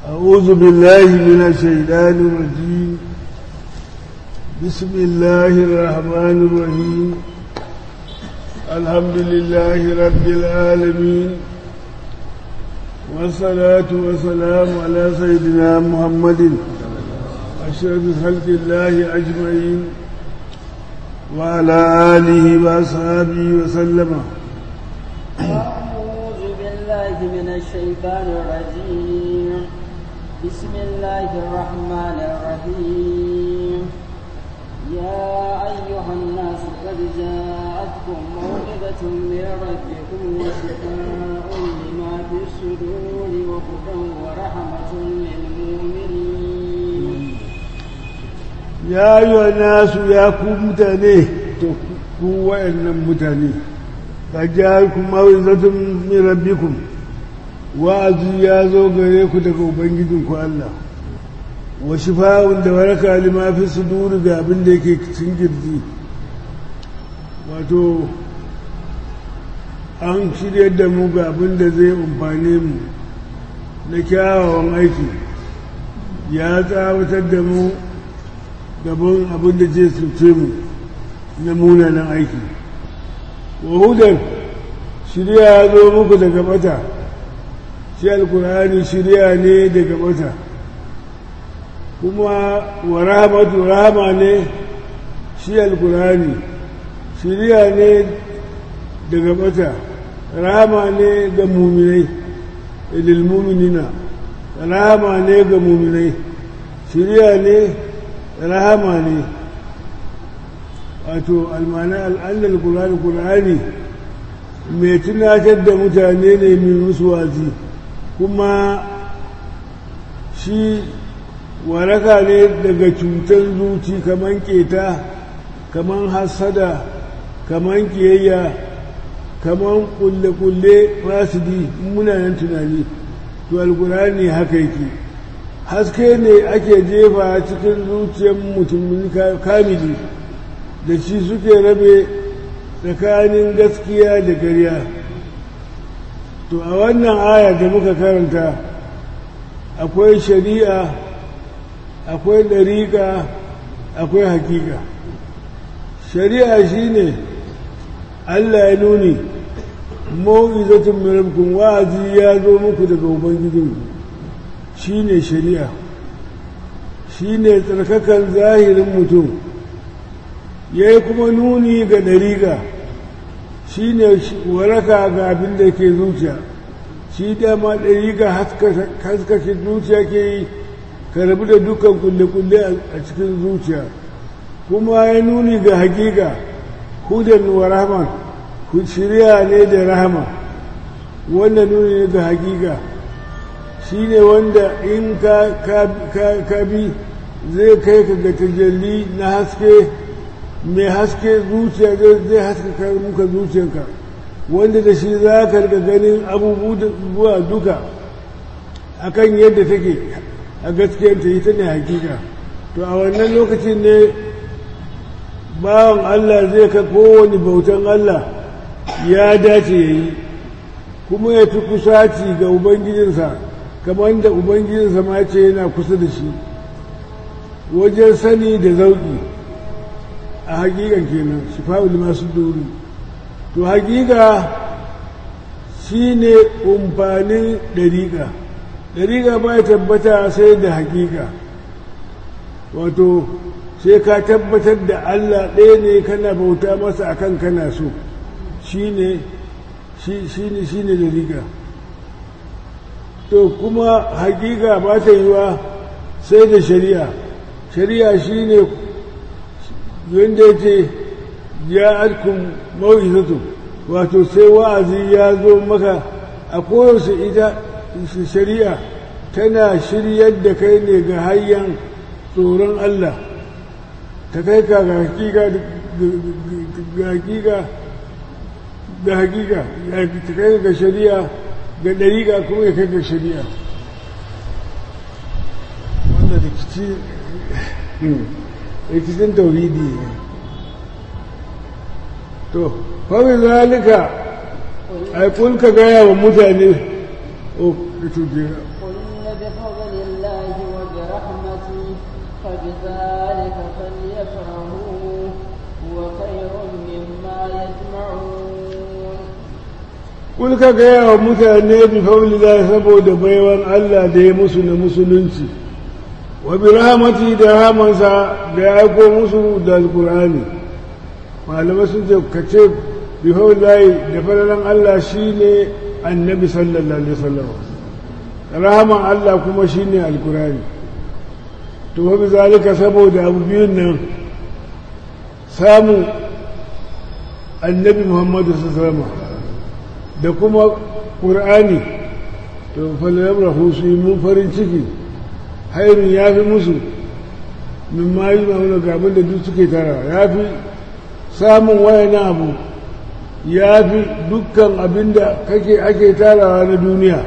أعوذ بالله من الشيطان الرجيم بسم الله الرحمن الرحيم الحمد لله رب العالمين والصلاة والسلام على سيدنا محمد أشرف خلق الله أجمعين وعلى آله وأصحابه وسلم أعوذ بالله من الشيطان الرجيم بسم الله الرحمن الرحيم يا أيها الناس قد جاءتكم موعظة من ربكم وشفاء لما في الصدور وهدى ورحمة للمؤمنين ya yi wa nasu ya ku mutane to ku wa'annan mutane ka ja ku mawizatun min rabbikum wa'azi ya zo gare ku daga ubangijinku Allah wa shifa'un da waraka lima fi suduri ga abin da yake cikin girji wato an shirya da mu ga abin da zai umfane mu na kyawawan aiki ya tsawatar da mu gaban abin da zai cuce mu na munanan aiki wa hudan shirya ya zo muku daga bata shi alkur'ani shirya ne daga bata kuma wa rahamatu rahama ne shi alkur'ani shirya ne daga bata rahama ne ga muminai ilil muminina rahama ne ga muminai shirya ne rahama ne wato almana al'adar kulani kulani mai tunatar da mutane ne mai musu wazi kuma shi waraka ne daga cutar zuci kaman keta kaman hasada kaman kiyayya kaman kulle-kulle fasidi munanan tunani to alkulani haka yake haske ne ake jefa cikin zuciyar mutumin kamili da shi suke rabe tsakanin gaskiya da ƙarya to a wannan aya da muka karanta akwai shari'a akwai ɗariƙa akwai hakika shari'a shine allah ya nuni mau'izatun mirabkun wa'azi ya zo muku daga ubangijinku shi ne shari'a shi ne tsarkakan zahirin mutum ya yi kuma nuni ga ɗariga shi ne waraka ga abin da ke zuciya shi dama ɗariga haskashe zuciya ke yi ka rabu da dukkan kulle-kulle a cikin zuciya kuma ya nuni ga hakika hudan wa rahman shirya ne da rahama wannan nuni ne ga hakika shi ne wanda in ka bi zai kai ka ga tajalli na haske mai haske zuciya zai haskaka muka zuciyarka wanda da shi za ka riga ganin abubuwa duka akan yadda take a gaskiyarta ita ne hakika to a wannan lokacin ne bawan Allah zai ka kowane bautan Allah ya dace ya yi kuma ya fi kusaci ga ubangijinsa kamar da ubangijinsa ma ce yana kusa da shi wajen sani da zauki a hakikan kenan shifa'ul masu dori to hakika shi ne umfanin ɗariƙa ɗariƙa ba ya tabbata sai da hakika wato sai ka tabbatar da allah ɗaya ne kana bauta masa akan kana so shi ne shi ne ɗariƙa to kuma hakika ba ta yiwa sai da shari'a shari'a shi ne wanda ya ce ya arkun mawizatu wato sai wa'azi ya zo maka a koyaushe ita shari'a tana shiryar da kai ne ga hanyar tsoron Allah ta kai ka ga hakika ga hakika ga hakika ta kai ga shari'a ga ɗariƙa kuma ya kai ga shari'a wanda rikici rikicin tauridi ne to kawai zalika a ka gaya wa mutane o da tujera قل بفضل بفضل الله وبرحمته فبذلك فليفرحوا هو خير مما يجمعون Kul ka gaya wa mutane bi faulila saboda baiwan Allah da ya musu na musulunci, wa bi rahamati da rahamansa da ya aiko musu da alkur'ani. Malamai sun ce ka ce bi faulila da falalan Allah shi ne annabi sallallahu alaihi wasallam. Rahaman Allah kuma shi ne alkur'ani. To wa bi zalika saboda abu biyun nan samun annabi Muhammadu sallallahu alaihi wasallam da kuma ƙur'ani to falayar rahu su yi mun farin ciki hairun ya fi musu min ma yi ma'amuna gabin da duk suke tara ya fi samun wayanan abu ya fi dukkan abin da kake ake tarawa na duniya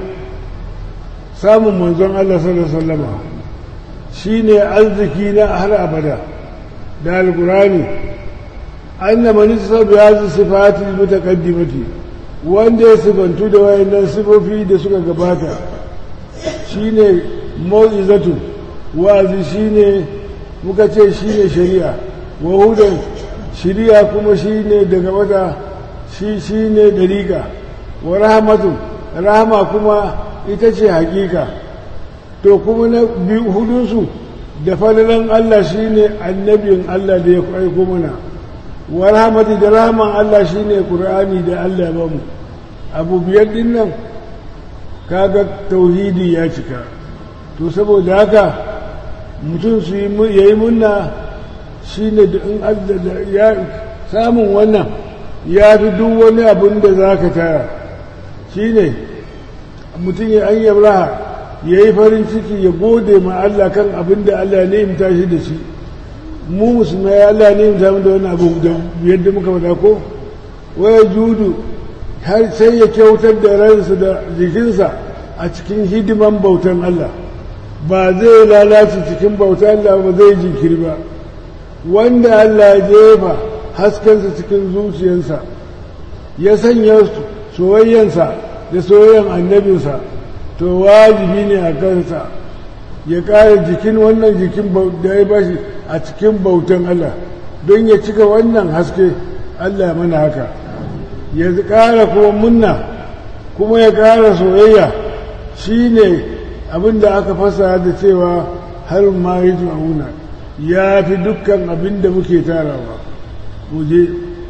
samun manzon Allah sallallahu Alaihi shi ne arziki na har abada da alƙur'ani an na manisa ya zai sifati mutakaddimati wanda ya sifantu da wayannan sifofi da suka gabata shine mau'izatu wa'azi shine muka ce shine shari'a wa hudan shari'a kuma shine daga wata shi shine dariqa wa rahmatu rahama kuma ita ce hakika to kuma na biyu hudunsu da falalan Allah shine annabin Allah da ya aiko mana wa rahmati da rahman Allah shine Qur'ani da Allah ya bamu abu biyar din nan kaga tauhidi ya cika to saboda haka mutum su yi munna shine da in ya samun wannan ya fi duk wani abin da za ka tara shine mutum ya an yabraha ya yi farin ciki ya gode ma Allah kan abin da Allah ne imta shi da shi mu musulmai Allah ne imta da wani abu da yadda muka faɗa ko waya judu har sai ya kyautar da ransa da jikinsa a cikin hidiman bautan Allah ba zai lalace cikin bautan Allah ba zai jinkiri ba wanda Allah ya jefa haskensa cikin zuciyarsa ya sanya soyayyansa da soyayyan annabinsa to wajibi ne a kansa ya ƙara jikin wannan jikin da ya bashi a cikin bautan Allah don ya cika wannan haske Allah ya mana haka ya ƙara kuma munna kuma ya ƙara soyayya shi ne abinda aka fasa da cewa har ma yi ma'una ya fi dukkan abin da muke tarawa muje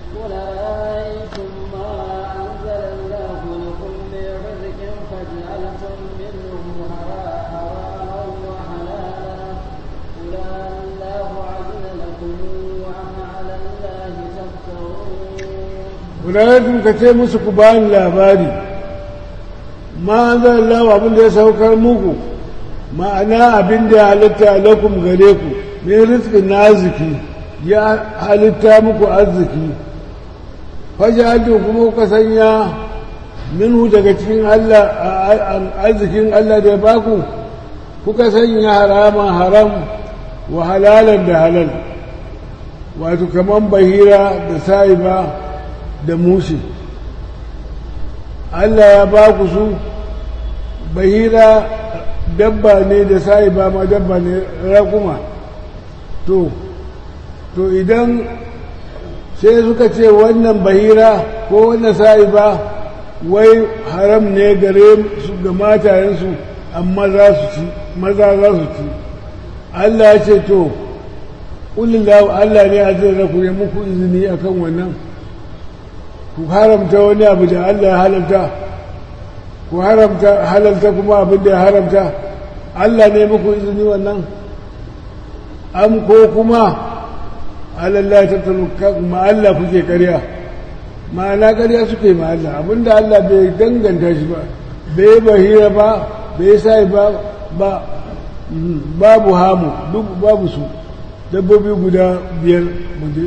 Kudanatun ka ce musu ku bani labari, ma an zan lawa abin da ya saukar muku, ma'ana abin da ya halitta lakum gare ku, mai rizkin na arziki, ya halitta muku arziki. Fajatu kuma kuka sanya minhu daga cikin Allah arzikin Allah da ya baku, kuka sanya harama haram wa halalan da halal, wato kaman bahira da sa'iba. da mushi Allah ya ba ku su bahira dabba ne da sa'i ba ma dabba ne rakuma to to idan sai suka ce wannan bahira ko wannan sa'i ba wai haram ne gare su ga matayensu amma za su ci maza za su ci Allah ya ce to ƙulillahu Allah ne a zai raku ya muku izini akan wannan ku haramta wani abu da Allah ya halalta ku haramta halalta kuma abin da ya haramta Allah ne muku izini wannan am ko kuma Allah ta ma Allah kuke karya ma'ana karya suke ma Allah abinda Allah bai danganta shi ba bai bahira ba bai sai ba ba babu hamu duk babu su dabbobi guda biyar muje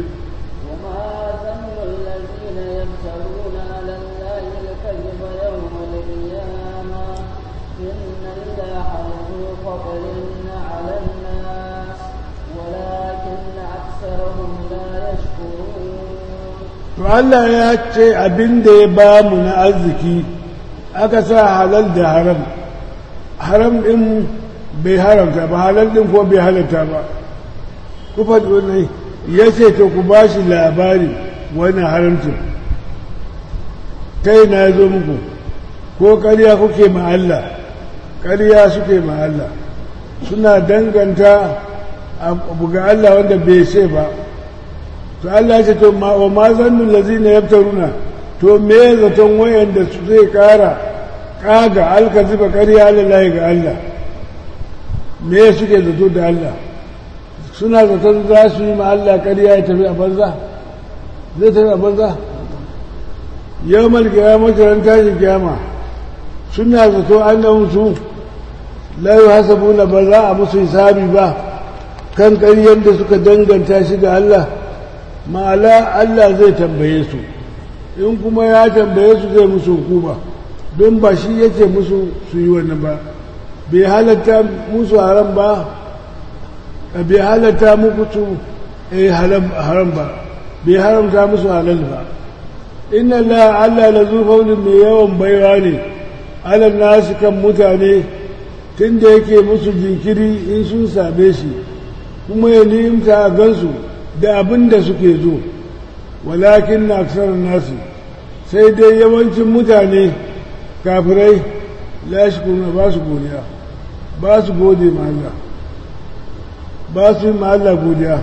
to Allah ya ce abin da ya ba mu na arziki aka sa halal da haram haram ɗin bai haramta ba halal din ko bai halatta ba ku faɗi wannan ya ce to ku ba shi labari wannan haramcin kai na zo muku ko ƙarya kuke ma Allah ƙarya suke ma Allah suna danganta abu ga Allah wanda bai ce ba to Allah ce to ma wa ma zannu lazina yaftaruna to me zaton wayanda su zai kara kaga alkaziba ƙarya lillahi ga Allah me suke zato da Allah suna zaton za su yi ma Allah ƙarya ya tafi a banza zai tafi a banza yawmal qiyamati ran tashi kiyama suna zato annahum su la yuhasabuna ba za a musu hisabi ba kan ƙaryar da suka danganta shi ga Allah ma'ala Allah zai tambaye su in kuma ya tambaye su zai musu hukuma don ba shi yake musu su yi wannan ba bai halatta musu haram ba bai halatta muku su haram ba bai haramta musu halal ba inna la Allah la zufaunin mai yawan baiwa ne alal nasu kan mutane tun da yake musu jinkiri in sun same shi kuma ya nimta a gansu da abin da suke zo walakin na aksarar nasu sai dai yawancin mutane kafirai lashikuna ba su godiya ba su gode ma Allah ba su yi ma Allah godiya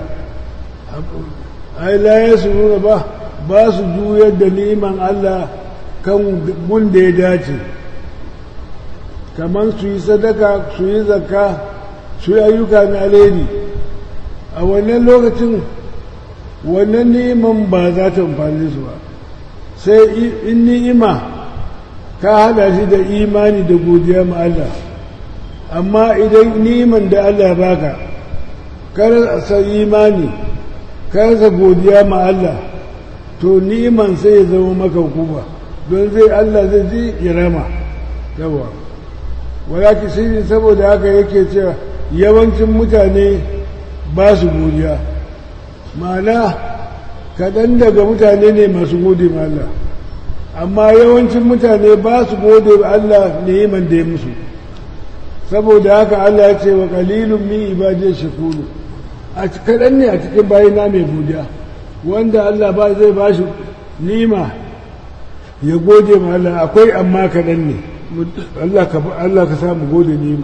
ai laye su nuna ba ba su juyar da niman Allah kan gun da ya dace kamar su yi sadaka su yi zakka su yi ayyuka na alheri a wannan lokacin wannan ni'iman ba za ta amfani su ba sai in ni'ima ka hada shi da imani da godiya ma Allah amma idan ni'iman da Allah baka kar sa imani kar sa godiya ma Allah to ni'iman sai ya zama maka hukuma don zai Allah zai ji ya rama yawa walaki sai saboda haka yake cewa yawancin mutane ba su godiya ma'ana kaɗan daga mutane ne masu gode ma Allah amma yawancin mutane ba su gode wa Allah neman da ya musu saboda haka Allah ya ce wa qalilun min ibadiyya shakuru a kaɗan ne a cikin bayina mai godiya wanda Allah ba zai ba shi nima ya gode ma Allah akwai amma kaɗan ne Allah ka Allah ka samu gode nima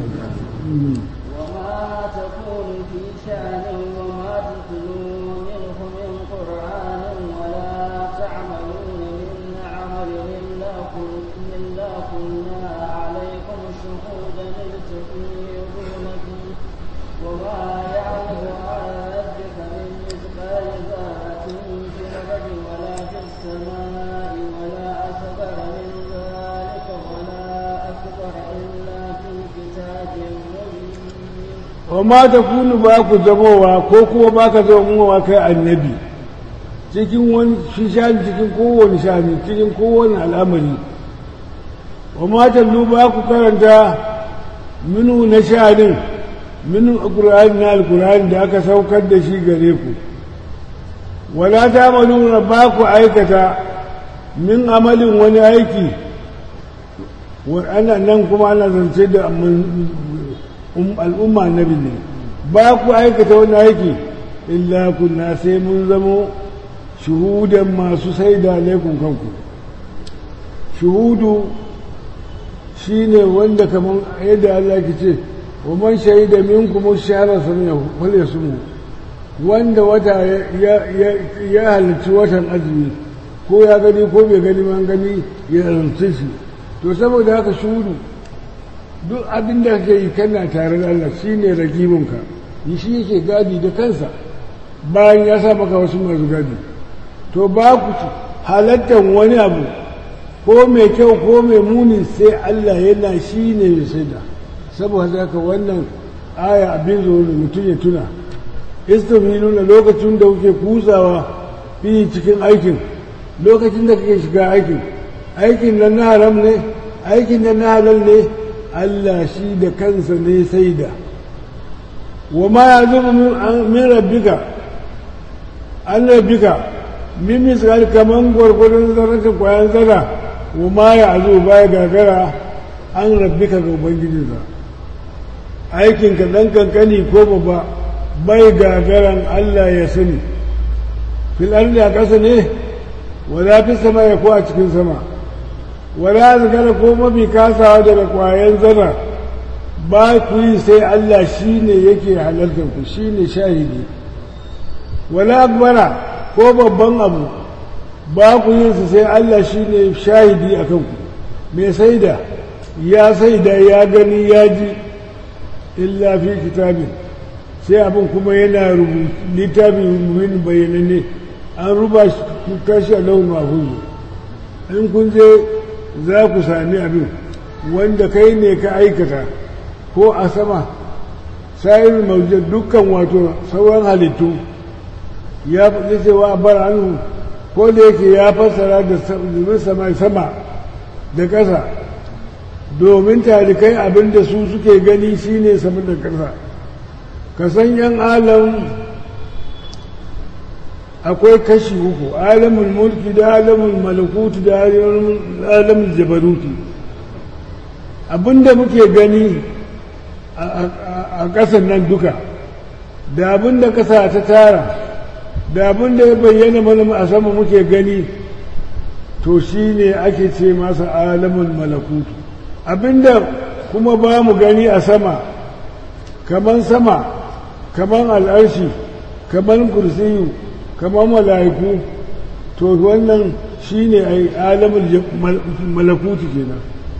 وما تكون في شأن وما تتلو منه من قرآن ولا تعملون من عمل إلا كن- إلا كنا عليكم شهودا إذ تفيضون فيه وما يعلم عن ربك من مثقال ذرة في الأرض ولا في السماء ولا أصغر من ذلك ولا أكبر إلا في كتاب مبين wa ma ta kunu ba ku zamowa ko kuma ba ka zamowa kai annabi cikin wani shi shani cikin kowane shani cikin kowane al'amari wa ma ta ba ku karanta minu na shanin minu alkur'ani na alkur'ani da aka saukar da shi gare ku wala ta maluna ba ku aikata min amalin wani aiki wa ana nan kuma ana zance da mun- um- al'umma nabi ne ba ku aikata wani aiki illa kunna sai mun zamo shuhudan masu saida laikun kanku shuhudu shine wanda kamar yadda Allah ke ce wa man shahida minkum shahra fal yasmu wanda wata ya ya ya halarci watan azumi ko ya gani ko bai gani man gani ya rantsi shi to saboda haka shuhudu duk abin da kake yi kana tare da Allah shi ne ragibinka yi shi yake gadi da kansa bayan ya sa maka wasu masu gadi to ba ku halattar wani abu ko mai kyau ko mai muni sai Allah yana shi ne mai shaida saboda haka wannan aya abin zo da mutum ya tuna istafiluna lokacin da kuke kusawa fi cikin aikin lokacin da kake shiga aikin aikin nan na haram ne aikin nan na halal ne Allah shi da kansa ne sai da wa ma ya zuba min rabbika an rabbika min misal kaman gwargwadon zarratin kwayan zara wa ma ya zo baya gagara an rabbika ga ubangijinsa aikinka ɗan kankani ko babba bai gagaran Allah ya sani fil ardi a ƙasa ne wala fi sama ya ko a cikin sama wala zagara ko mafi kasawa daga ƙwayan zara ba ku yi sai Allah shi ne yake halartar ku shi ne shahidi wala akbara ko babban abu ba ku yin su sai Allah shi ne shahidi a kanku mai saida ya saida ya gani ya ji illa fi kitabin sai abin kuma yana rubutu littafin wani bayananne an ruba tashi a launin mahuzu in kun je za ku sami abin wanda kai ne ka aikata ko a sama sa'irin maujar dukkan wato sauran halittu ya fi cewa bar hannu ko da yake ya fassara da sama sama da ƙasa domin talikai abin da su suke gani shine sama da ƙasa ka san yan alam akwai kashi uku alamun mulki da alamun malakutu da alamun jabaruti abinda muke gani a ƙasar nan duka da abinda ƙasa ta tara da abinda ya bayyana mana a sama muke gani to shi ne ake ce masa alamun malakutu abinda kuma ba mu gani a sama kaman sama kaman al'arshi kaman kursiyu kaman mala'iku to wannan shi ne a alamun malakutu kenan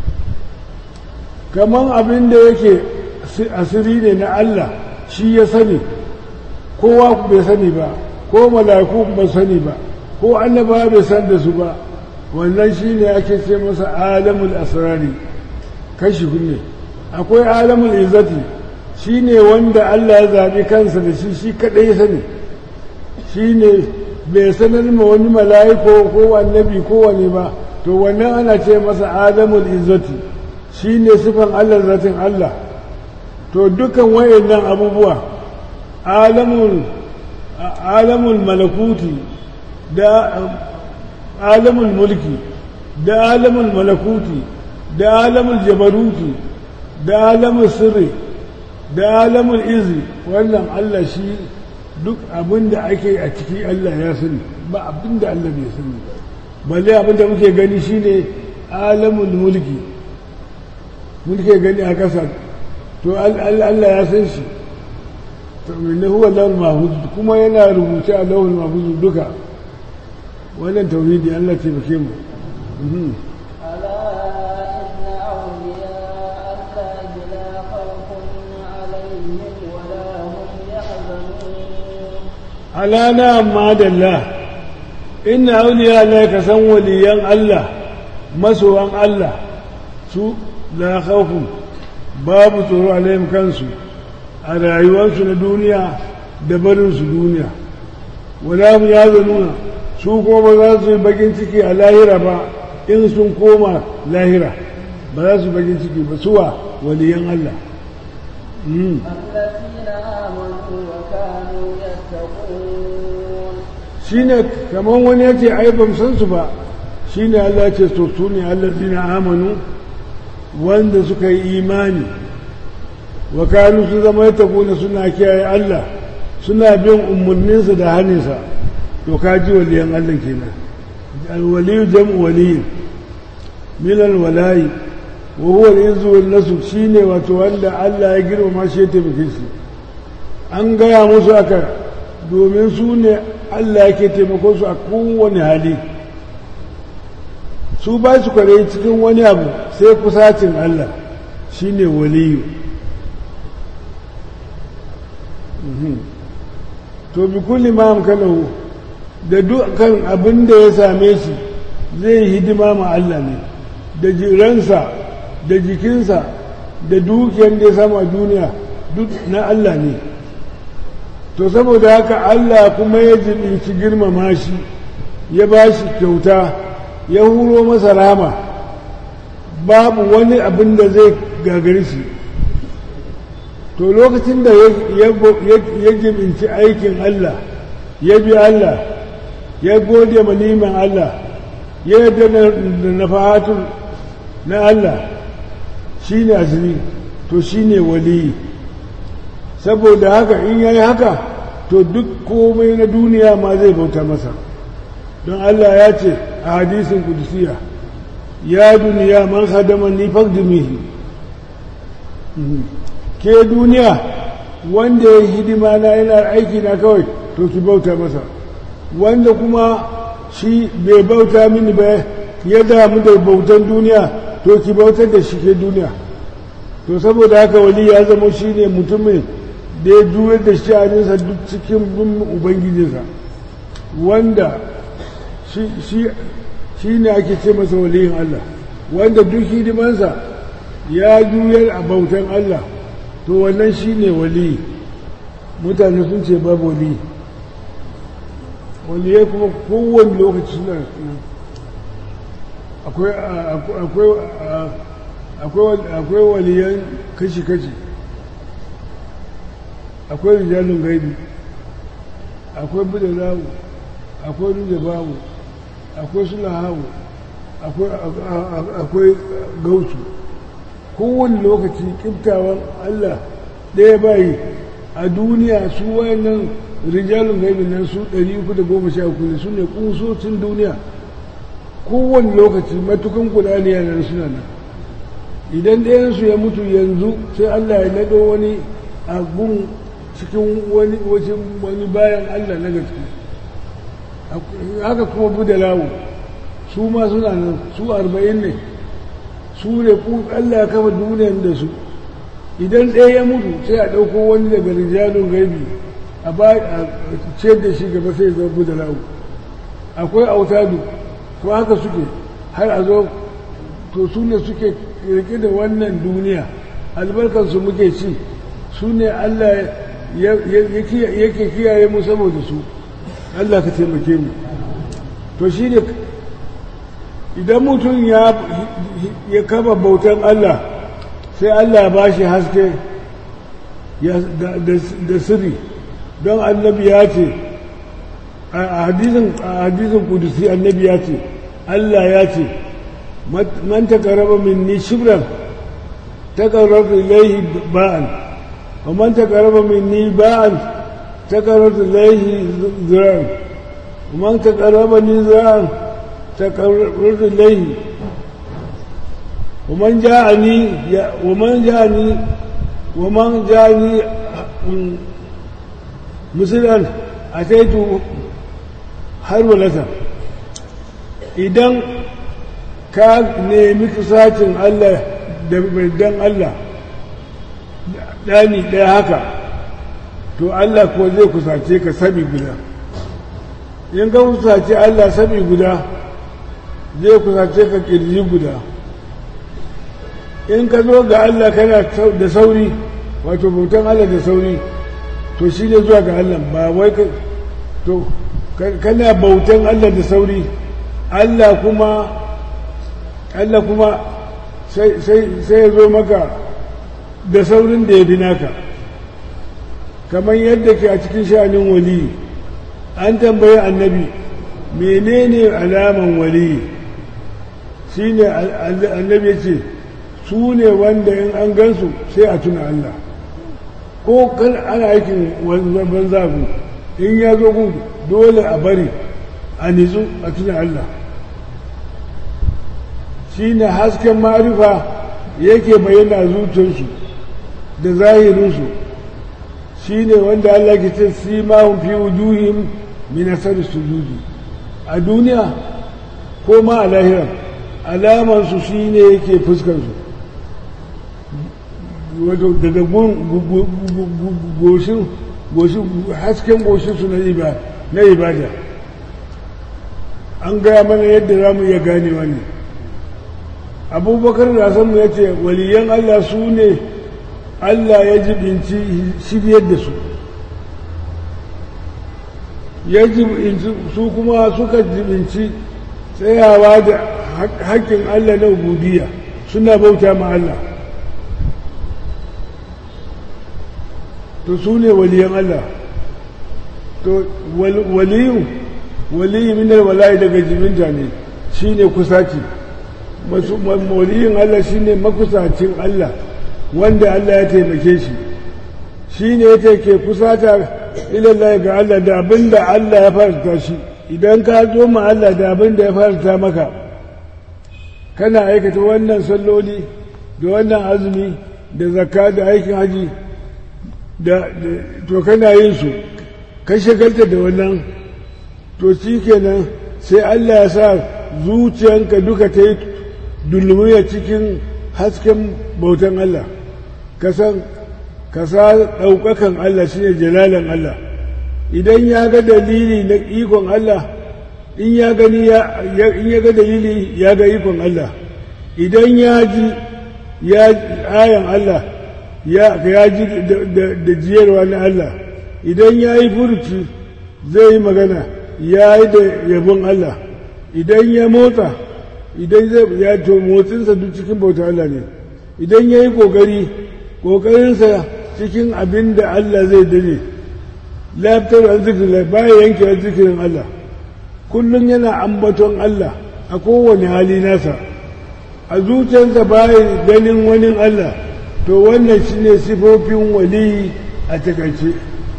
kaman abinda yake asiri ne na Allah shi ya sani kowa bai sani ba ko mala'iku ba sani ba ko annaba bai san da su ba wannan shi ne ake ce masa alamul asrari kashi kunne akwai alamul izzati shi ne wanda Allah ya zaɓi kansa da shi shi kaɗai sani shi ne bai sanar ma wani mala'iko ko annabi ko wani ba to wannan ana ce masa alamul izzati shi ne sifan Allah zatin Allah to dukan wayannan abubuwa alamul alamul malakuti da alamul mulki da alamul malakuti da alamul jabaruti da alamul sirri da alamul izi wannan Allah shi duk abin da ake a ciki Allah ya sani ba abin da Allah bai sani balle abin da muke gani shine alamul mulki muke gani a ƙasa to Allah ya san shi na huwa lawal mahfuz kuma yana rubuce a lawal mahfuz duka wannan tauhidi Allah ce bake mu ala na amma dalla inna auliya la ka san waliyan Allah masowan Allah su la khawfun babu tsoro alaihim kansu a rayuwarsu na duniya da barinsu duniya wala mu ya nuna su kuma ba za su yi bakin ciki a lahira ba in sun koma lahira ba za su bakin ciki ba suwa waliyan Allah shi ne kamar wani ya ce ai ban san su ba shi ne Allah ce to su ne allazina amanu wanda suka yi imani wa kanu su zama ya na suna kiyaye Allah suna bin umarninsa da hannunsa to ka ji waliyan Allah kenan alwaliyu jam'u waliyin min alwalayi wa huwa al-izzu wal nasr shine wato wanda Allah ya girmama shi ya taimake shi an gaya musu aka domin su ne Allah yake taimako su a kowane hali su ba su kware cikin wani abu sai kusacin Allah shine waliyu to bi kulli ma amkanahu da dukkan abin da ya same shi zai hidima ma Allah ne da jiransa da jikinsa da dukiyar da ya samu a duniya duk na Allah ne to saboda haka Allah kuma ya jibinci girmama shi ya ba shi kyauta ya huro masa rama babu wani abin da zai gagari shi to lokacin da ya jibinci aikin Allah ya bi Allah ya gode ma neman Allah ya yarda da nafahatun na Allah shi ne asiri to shi ne wali saboda haka in yayi haka to duk komai na duniya ma zai bauta masa don Allah ya ce a hadisin kudusiya ya duniya man hadama ni faqdimihi ke duniya wanda ya hidima na yana aiki na kawai to ki bauta masa wanda kuma shi bai bauta mini ba ya damu da bautan duniya to ki bautar da shi ke duniya to saboda haka wali ya zama shi ne mutumin da ya juyar da sha'aninsa duk cikin bin ubangijinsa wanda shi ne ake ce masa waliyin Allah wanda duk hidimansa ya juyar a bautan Allah to wannan shi ne wali mutane sun ce babu wali waliyai kuma kowane lokaci suna akwai waliyan kashi-kashi akwai rijalin gaibi akwai budalawu akwai babu akwai sulahawu akwai gautu kowane lokaci kiftawan Allah ɗaya bayi a duniya su wayannan rijalin gaibi nan su 313 ne su ne kusocin duniya kowane lokaci matukan kudani yana suna nan idan ɗayansu ya mutu yanzu sai Allah ya naɗo wani abun cikin wani wani bayan Allah na gaske haka kuma budalawo su ma suna nan su arba'in ne su ne Allah ya kafa duniyar da su idan ɗaya ya mutu sai a ɗauko wani daga rijalun gaibi a ba a ciyar da shi gaba sai zama budalawo akwai autadu ko haka suke har a zo to su ne suke rike da wannan duniya albarkansu muke ci su ne Allah yake kiyaye mu saboda su Allah ka taimake mu to shi ne idan mutum ya kama bautan Allah sai Allah ba shi haske da sirri don annabi ya ce a hadisin kudusi annabi ya ce Allah ya ce man takaraba minni shibran takarrabtu ilayhi ba'an wa man takaraba minni ba'an takarrabtu ilayhi zira'an wa man takaraba ni zira'an takarrabtu ilayhi ومن جاءني ومن جاءني ومن جاءني مثلا أتيت harwalata idan ka nemi kusacin Allah da dan Allah ɗani ɗaya haka to Allah ko zai kusace ka sami guda in ka kusace Allah sami guda zai kusace ka ƙirji guda in ka zo ga Allah kana da sauri wato bautan Allah da sauri to shi ne zuwa ga Allah ba wai ka to kana bautan Allah da sauri Allah kuma Allah kuma sai ya zo maka da saurin da ya fi naka kamar yadda ke a cikin sha'anin wali an tambayi annabi menene alaman wali shi ne annabi ce su ne wanda in an gansu sai a tuna Allah ko kan ana aikin banza ku in ya zo ku dole a bari a nitsu a tuna Allah shi ne hasken marifa yake bayyana zuciyarsu da zahirinsu shi ne wanda Allah ke ce simahun fi wujuhim min asar sujudi a duniya ko ma a lahira alamansu shi ne yake fuskarsu wato daga goshin hasken goshinsu na ibada an gaya mana yadda za mu iya gane wani abubakar rasanmu ya ce waliyan allah su ne allah ya jibinci shiryar da su ya jibinci su kuma suka jibinci tsayawa da haƙƙin allah na ubudiyya suna bauta ma allah to su ne waliyan Allah to waliyu waliyu minar walayi daga jiminta ne shi ne kusaci waliyin Allah shi ne makusacin Allah wanda Allah ya taimake shi shi ne yake ke kusata ilallah ga Allah da abin da Allah ya farta shi idan ka zo ma Allah da abin da ya farta maka kana aikata wannan salloli da wannan azumi da zakka da aikin haji da to kana yin su ka shagalta da wannan to shi kenan sai Allah ya sa zuciyanka duka ta yi dulmiya cikin hasken bautan Allah ka san ka sa ɗaukakan Allah shine jalalan Allah idan ya ga dalili na ikon Allah in ya gani in ya ga dalili ya ga ikon Allah idan ya ji ya ayan Allah ya ji da jiyarwa na Allah idan ya yi furuci zai yi magana ya yi da yabon Allah idan ya motsa idan zai ya to motsinsa duk cikin bauta Allah ne idan ya yi ƙoƙari ƙoƙarinsa cikin abin da Allah zai dane laftar an zikirin baya yanke zikirin Allah kullum yana ambaton Allah a kowane hali nasa a zuciyarsa baya ganin wani Allah to wannan shine sifofin waliyi a takaice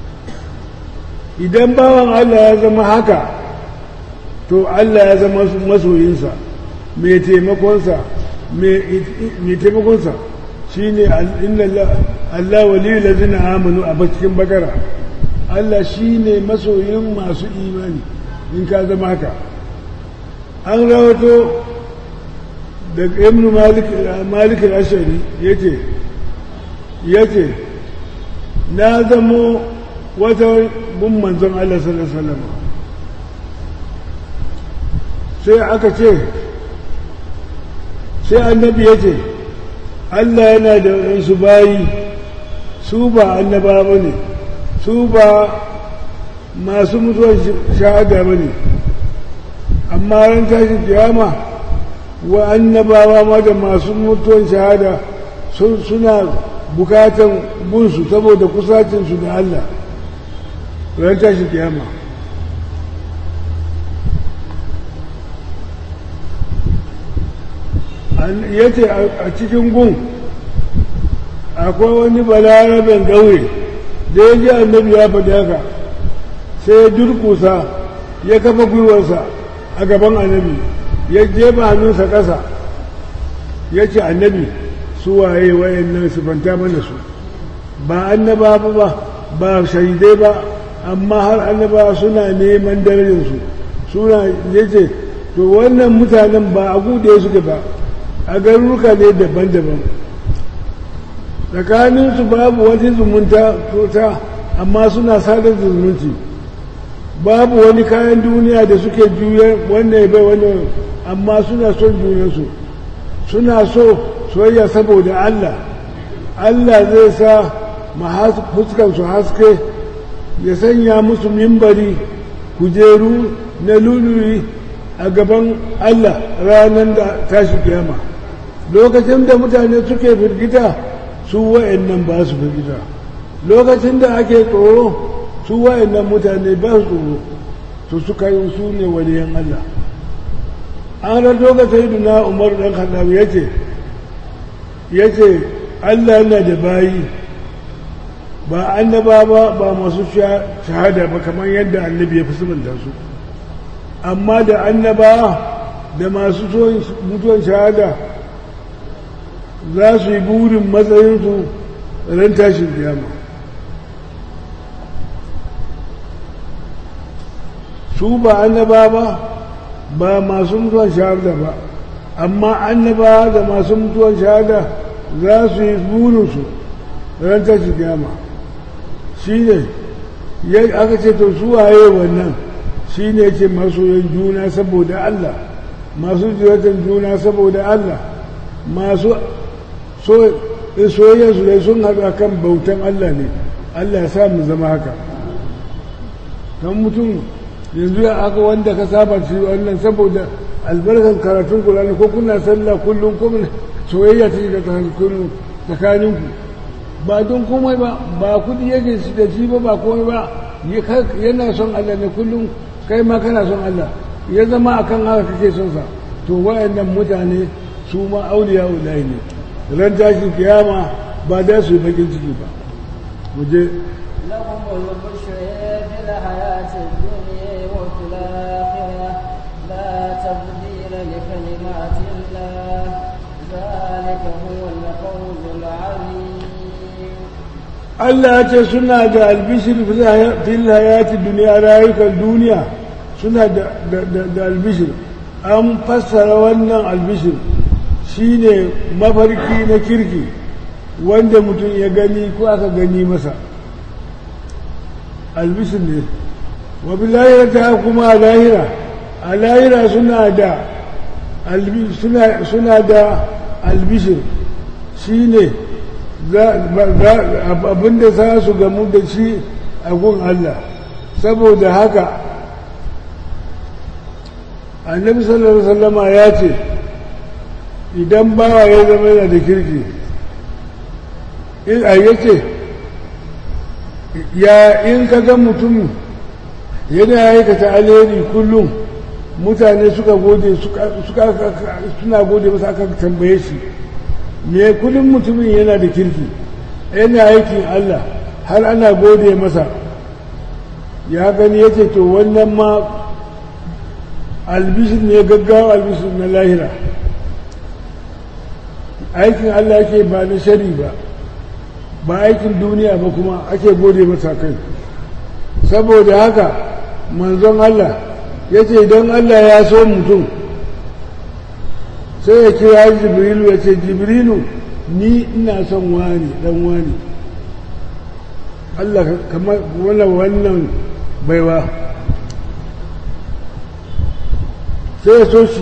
idan bawan Allah ya zama haka to Allah ya zama masoyinsa mai taimakonsa mai taimakonsa shi ne Allah waliyu lazina amanu a cikin bakara Allah shi ne masoyin masu imani in ka zama haka an rawato da ibn malik al-ashari yace yace na zamo wata bin manzon Allah sallallahu alaihi wasallam sai aka ce sai annabi ya ce Allah yana da wasu bayi su ba annaba ba ne su ba masu mutuwar shahada ba ne amma ran tashin kiyama wa annabawa ma da masu mutuwar shahada suna bukatan bunsu saboda kusacinsu da Allah ran tashin kiyama ya ce a cikin gun akwai wani balaraben ƙauye da ya ji annabi ya faɗi haka sai ya durkusa ya kafa gwiwarsa a gaban annabi ya jefa hannunsa ƙasa ya ce annabi su waye wayannan sifanta mana su ba annaba ba ba shahidai ba amma har annaba suna neman darajarsu suna ya ce to wannan mutanen ba a gude suke ba a garuruka ne daban-daban tsakaninsu babu wani zumunta tota amma suna sadar da zumunci babu wani kayan duniya da suke juya wannan ya bai wannan amma suna son junansu suna so soyayya saboda Allah Allah zai sa fuskansu haske ya sanya musu mimbari kujeru na luluri a gaban Allah ranar da tashi kiyama lokacin da mutane suke firgita su wa'annan ba su firgita lokacin da ake tsoro su wa'annan mutane ba su tsoro su suka yi su ne waliyan Allah an rato ga sayyiduna umar dan khattab yace yace Allah yana da bayi ba annaba ba ba masu shahada ba kamar yadda annabi ya fi subanta su amma da annaba da masu mutuwan shahada za su yi burin matsayinsu ran tashin kiyama su ba annaba ba ba masu mutuwan shahada ba amma annaba da masu mutuwan shahada za su yi burinsu ran tashin kiyama shi ne aka ce to su waye wannan shi ne ce masoyan juna saboda Allah masu jiratan juna saboda Allah masu soyayyarsu dai sun haɗu a kan bautan Allah ne Allah ya sa mu zama haka kan mutum yanzu ya aka wanda ka saba shi wannan saboda albarkar karatun Qur'ani ko kuna sallah kullum ko soyayya ta shiga tsakaninku ba don komai ba ba kudi yake shi da shi ba ba komai ba yana son Allah ne kullum kai ma kana son Allah ya zama akan haka kake son sa to wayannan mutane su ma auliya ulai ne ran tashin kiyama ba da su yi bakin ciki ba muje لهم البشر في الحياة الدنيا وفي الآخرة لا تبديل لكلمات الله ذلك هو الفوز العظيم Allah ya ce suna da albishir fil hayati duniya rayukan duniya suna da, da, da, da albishir an fassara wannan albishir shine mafarki na kirki wanda mutum ya gani ko aka gani masa albishir ne wa lahira ta kuma a lahira a lahira suna da albi- suna, suna da albishir shine abinda za su gamu da shi a gun Allah saboda haka annabi sallallahu alaihi wasallama ya ce idan bawa ya zama yana da kirki in a yace ya in ka ga mutum yana aikata alheri kullum mutane suka gode suka suna gode masa aka tambaye shi me kullum mutumin yana da kirki yana aikin Allah har ana gode masa ya gani yace to wannan ma albishir ne gaggawa albishir na lahira aikin Allah yake ba na shari ba ba aikin duniya ba kuma ake gode masa kai saboda haka manzon Allah ya ce idan Allah ya so mutum sai ya kira jibrilu ya ce jibrilu ni ina son wani dan wani Allah kamar wannan wannan baiwa sai ya so shi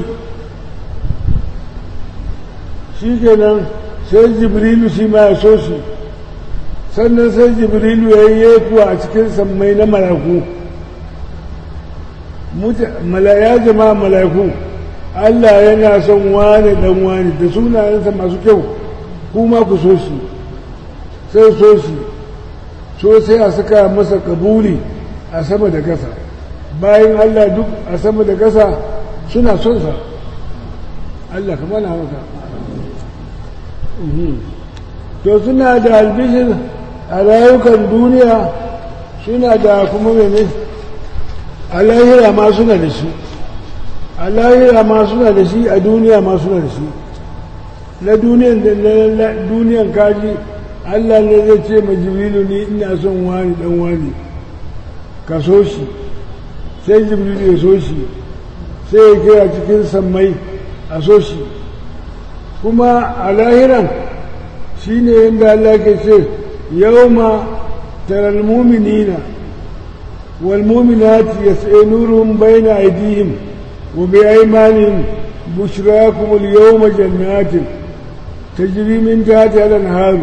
shi kenan sai jibrilu shi ma ya so shi sannan sai jibrilu ya yi kuwa a cikin sammai na malaku ya jama malaku Allah yana son wane dan wane da sunayensa masu kyau kuma ku so shi sai so shi so sai a saka masa kabuli a sama da kasa bayan Allah duk a sama da kasa suna son sa Allah kamar na maka to suna da albishir a rayukan duniya suna da kuma mene a lahira ma suna da shi a lahira ma suna da shi a duniya ma suna da shi na duniyan da na duniyan kaji Allah ne zai ce ma jibrilu ni ina son wani dan wani ka so shi sai jibrilu ya so shi sai ya kira cikin sammai a so shi kuma a lahiran shi ne yadda Allah ke ce yau ma taral muminina wal muminati yas'a nuruhum bayna aydihim wa bi aymanihim bushrakum al yawma jannatin tajri min tahtiha al anhar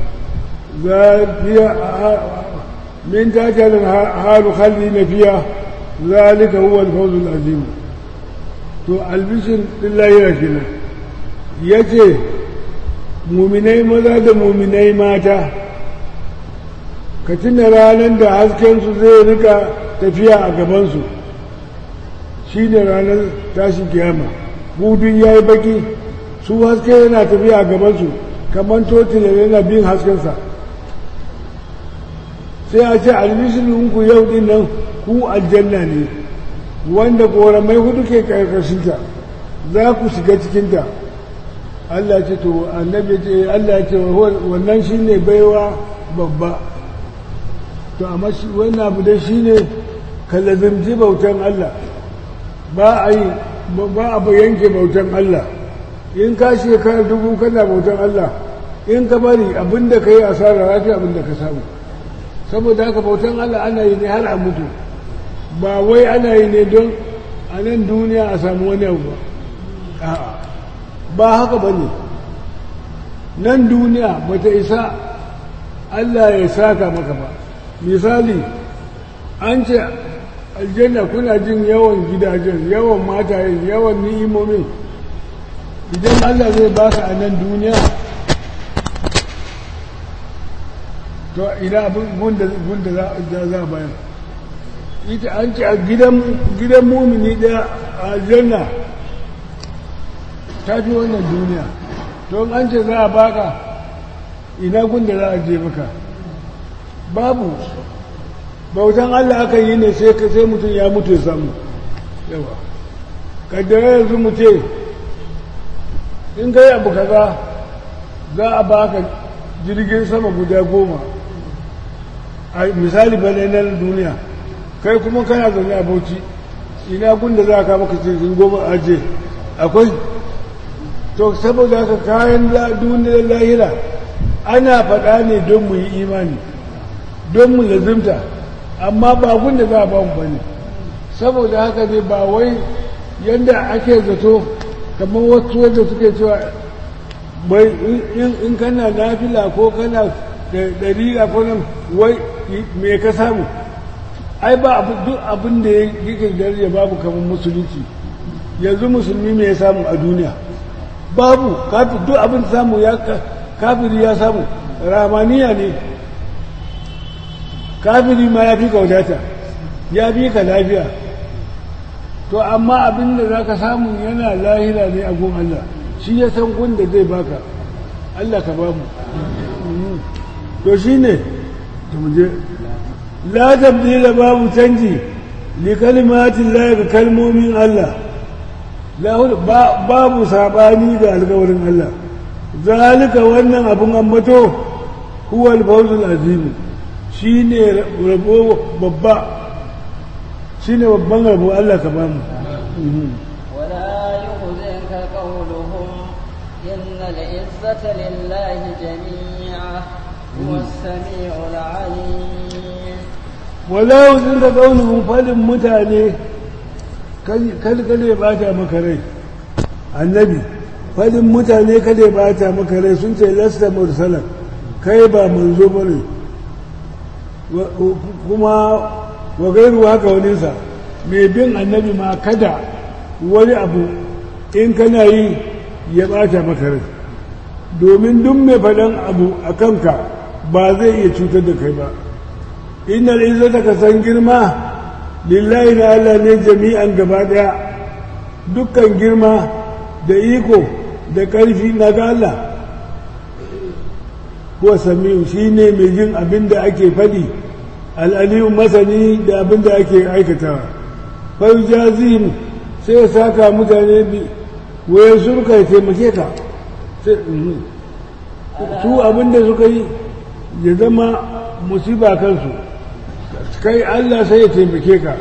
من تحتها الأنهار خالدين فيها ذلك هو الفوز العظيم to albishin lillahi ya kina ya ce muminai maza da muminai mata ka tuna ranar da haskensu zai rika tafiya a gabansu shi ne ranar tashin kiyama budun ya yi baki su haske yana tafiya a gabansu kamar totila yana bin haskensa sai a ce albishirinku yau din nan ku aljanna ne wanda koramai hudu ke karkashinta za ku shiga cikinta Allah ce to annabi ce Allah ce wannan shine baiwa babba to amma shi wannan abu dai shine ka lazimci bautan Allah ba a yi ba a yanke bautan Allah in ka shekara dubu kana bautan Allah in ka bari abinda ka yi asara rafi abinda ka samu saboda haka bautan Allah ana yi ne har a mutu ba wai ana yi ne don a nan duniya a samu wani abu ba ba haka ba ne nan duniya ba ta isa Allah ya saka maka ba misali an ce aljanna kuna jin yawan gidajen yawan matayen yawan ni'imomin idan Allah zai baka a nan duniya to ina abin gunda za a bayan ita an ce a gidan mumini ɗaya a aljanna ta fi wannan duniya to an ce za a baka ina gunda za a je maka babu bautan Allah aka yi ne sai sai mutum ya mutu ya samu yawa kaddara yanzu mu ce in kai abu kaza za a baka jirgin sama guda goma a misali bane na duniya kai kuma kana zaune a bauchi ina gunda za ka maka jirgin goma aje akwai to saboda haka kayan duniyar lahira ana faɗa ne don mu yi imani don mu lazimta amma ba gunda za a ba mu bane saboda haka ne ba wai yadda ake zato kamar wasu wanda suke cewa bai in kana nafila ko kana da dariƙa ko nan wai me ka samu ai ba duk abin da yake daraja babu kamar musulunci yanzu musulmi me ya samu a duniya babu kafin duk abin samu ya kafiri ya samu ramaniya ne kafiri ma ya fi ka wadata ya fi ka lafiya to amma abin da za ka samu yana lahira ne a gun Allah shi ya san gun da zai baka Allah ka ba mu to shi ne to mu je la tabdila babu canji li kalimatin la ga kalmomin Allah babu sabani ga alkawarin Allah zalika wannan abun ambato huwa al-fawzul azim shine rabo babba shine babban rabo Allah ka bamu ولا يحزنك قولهم إن العزة لله جميعا هو السميع العليم ولا يحزنك قولهم فلن متاني kalkale ba ta maka rai annabi fadin mutane kada ba ta maka rai sun ce lasta mursalan kai ba manzo ba ne kuma wa gairu haka waninsa mai bin annabi ma kada wani abu in kana yi ya bata maka rai domin duk mai faɗan abu a kanka ba zai iya cutar da kai ba innal izzata ka san girma lillahi na Allah ne jami'an gaba daya dukkan girma da iko da ƙarfi na ga Allah kuwa sami'u shi ne mai jin abin da ake faɗi al'aliyu masani da abin da ake aikatawa fai jazim sai ya saka mutane bi waye surka ya taimake ka su abin da suka yi ya zama musiba kansu kai Allah sai ya taimake ka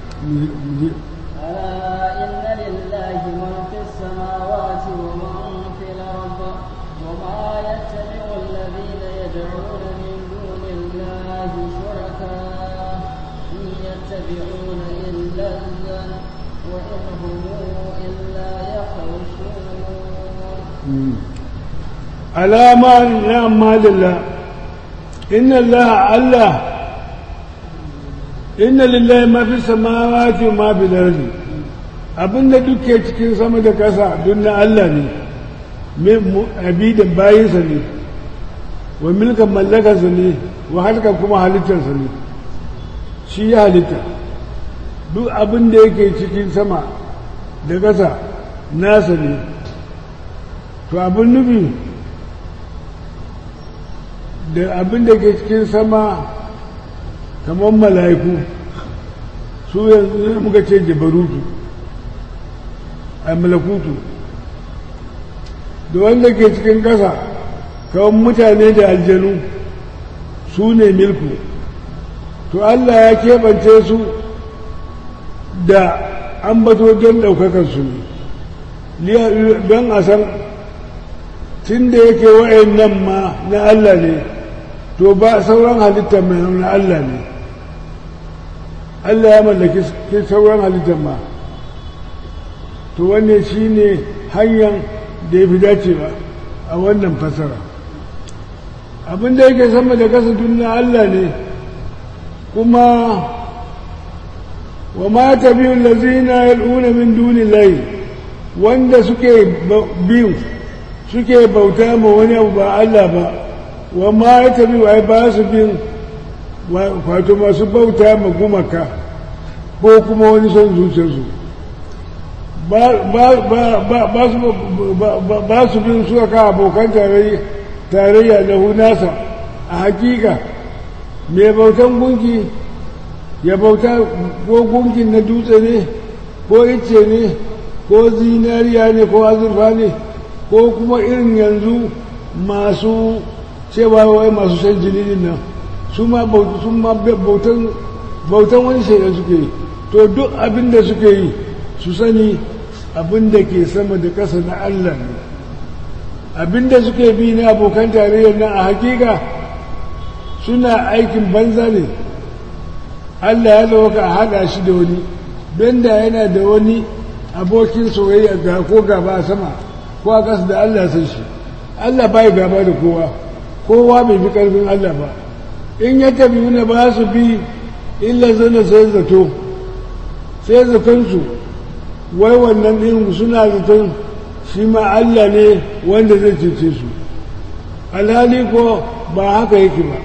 ألا إن لله من في السماوات ومن في الأرض وما يتبع الذين يدعون من دون الله شركاء إن يتبعون إلا الظن وإن هم إلا يخرصون alama na malilla inna Allah Allah inna lillahi ma fi samawati wa ma fil ardi abinda duke cikin sama da kasa duk na Allah ne min abidan bayinsa ne wa milkan mallakarsa ne wa halka kuma halittarsa ne shi ya halitta duk abin da yake cikin sama da kasa nasa ne to abin nufi da abin da ke cikin sama kamar mala'iku su yanzu muka ce jabarutu a malakutu da wanda ke cikin ƙasa kamar mutane da aljanu su ne milku to Allah ya keɓance su da ambato don ɗaukakarsu ne don a san tun da yake wa'in nan ma na Allah ne to ba sauran halitta mai na Allah ne Allah ya mallaki sauran halittar ma to wannan shi ne hanyar da ya fi dacewa a wannan fasara abin da yake sama da kasa na Allah ne kuma wa ma ta biyu lazina yal'una min duni layi wanda suke biyu suke bauta ma wani abu ba Allah ba wa ma ya tabi wa ba su bin wato masu bauta ma gumaka ko kuma wani son zuciyarsu ba su bin suka ka abokan tarayya da nasa a hakika mai bautan gunki ya bauta ko gunkin na dutse ne ko ice ne ko zinariya ne ko azurfa ne ko kuma irin yanzu masu cewa wai masu shan jini nan su ma bautan wani shaidan suke yi to duk abin da suke yi su sani abin da ke sama da ƙasa na Allah ne abin da suke bi na abokan tarayyar nan a hakika suna aikin banza ne Allah ya zama ka haɗa shi da wani don da yana da wani abokin soyayya ga ko gaba a sama ko a ƙasa da Allah san shi Allah bai gaba da kowa kowa bai fi ƙarfin Allah ba in ya tafi wani ba su bi illa zana sai zato sai zatonsu wai wannan ɗin suna zaton shi ma Allah ne wanda zai cece su alhali ko ba haka yake ba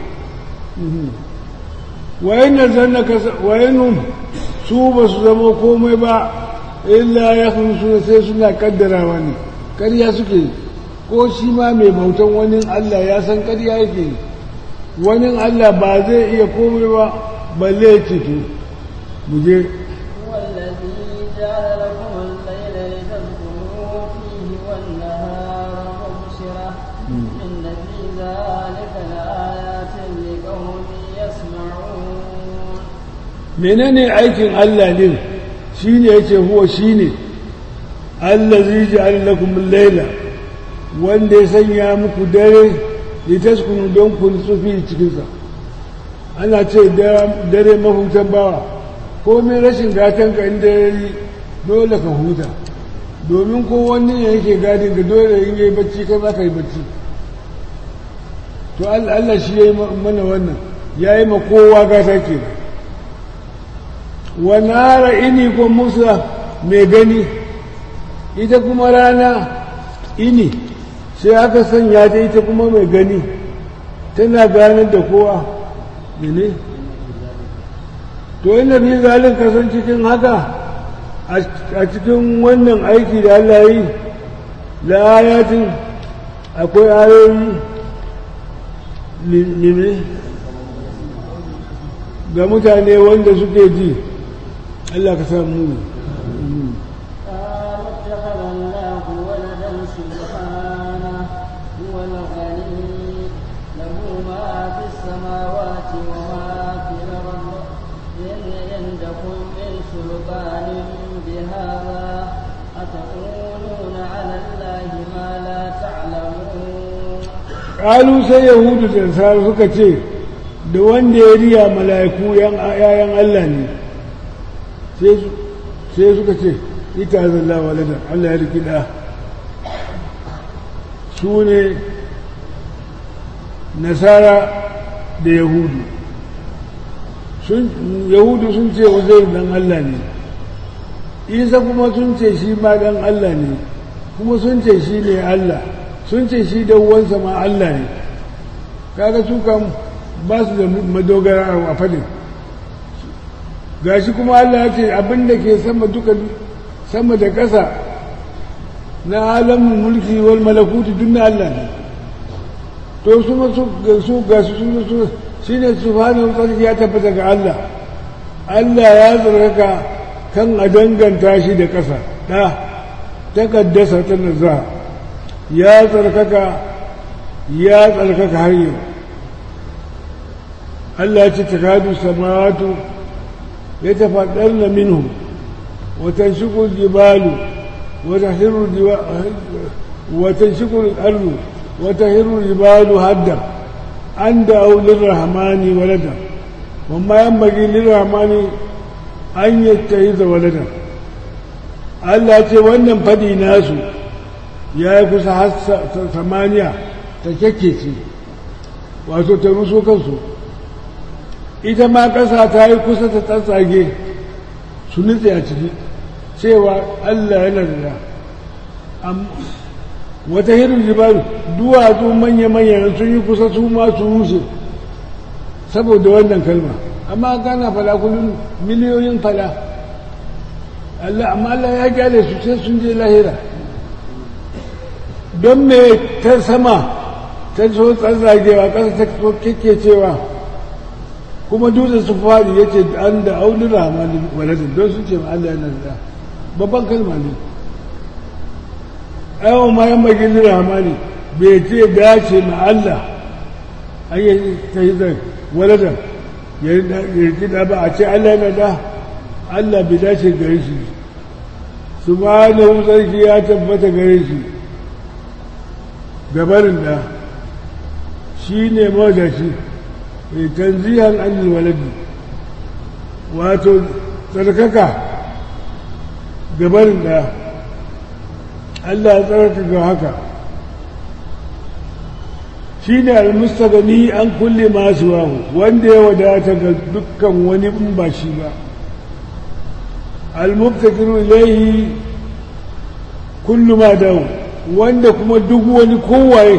wayan da zanna wayanun su ba su zama komai ba illa ya suna sai suna kaddarawa ne ƙarya suke ko shi ma mai bautan wani Allah ya san ƙarya yake wani Allah ba zai iya komai ba balle ya ceto mu je والذي جعل لكم الليل لتسكنوا فيه والنهار مبصرة إن في ذلك لآيات لقوم يسمعون menene aikin Allah din shine yace huwa shine allazi ja'ala lakum al-laila wanda ya sanya muku dare litaskunu don ku tsufi cikin sa ana ce dare mahutan bawa komai rashin gatan ka inda yayi dole ka huta domin ko wani ne yake gadin ka dole in yayi bacci kai za ka yi bacci to Allah shi yayi mana wannan yayi ma kowa gata kenan wanara ini ko musa mai gani ita kuma rana ini sai aka sanya ta ita kuma mai gani tana ganar da kowa ne to ina fi zalin kasan cikin haka a cikin wannan aiki da Allah yi la ayatin akwai ayoyi lime ga mutane wanda suke ji Allah ka samu قالوا اتخذ الله ولدا سبحانه هو الغني له ما في السماوات وما في الأرض إن عندكم من سلطان بهذا أتقولون على الله ما لا تعلمون ƙalu sai yahudu da nasara suka ce da wanda ya riya mala'iku yayan Allah ne sai suka ce ita zalla walada Allah ya riki da su ne nasara da yahudu yahudu sun ce uzairu dan Allah ne isa kuma sun ce shi ma dan Allah ne kuma sun ce shi ne Allah sun ce shi da uwansa ma Allah ne kaga su kan ba su da madogara a fadin gashi kuma Allah ya ce abin da ke sama duka sama da ƙasa na alamun mulki wal malakuti duk na Allah ne to su ma su su gashi su su shine subhanahu wa ya tabbata ga Allah Allah ya zargaka kan a danganta shi da ƙasa da takaddasa ta nazara ya tsarkaka ya tsarkaka har yau Allah ce takadu samawatu ya tafaddar na minhu wata shikul jibalu wata hiru wata shikul ardu wata hiru jibalu hadda an da aulin rahmani walada wamma yan bagi lirrahmani an yi da walada Allah ce wannan fadi nasu ya yi kusa har samaniya ta kyakkece wato ta ruso kansu ita ma ƙasa ta yi kusa ta tsatsage su nutse a ciki cewa Allah yana da da wata hirin jibaru duwatsu manya-manya sun yi kusa su ma su rushe saboda wannan kalma amma gana fada kullum miliyoyin fada Allah amma Allah ya kyale su sai sun je lahira don me ta sama ta so tsatsagewa ƙasa ta keke cewa kuma dutsen su fadi ya ce an da aulin rahmanin waladin don su ce ma Allah yana da babban kalma ne aiwa ma yan bagin rahmani bai ce dace ma Allah an yi ta yi zai waladan ya yi da ba a ce Allah yana da Allah bai dace gare shi su ma da sarki ya tabbata gare shi gabarin da shi ne mawadaci tanzihan anil waladi wato tsarkaka gabarin da Allah ya tsarkaka ga haka shi ne almustagani an kulle masu wahu wanda ya wadata ga dukkan wani in ba shi ba almubtakiru ilaihi kullu ma dawo wanda kuma duk wani kowaye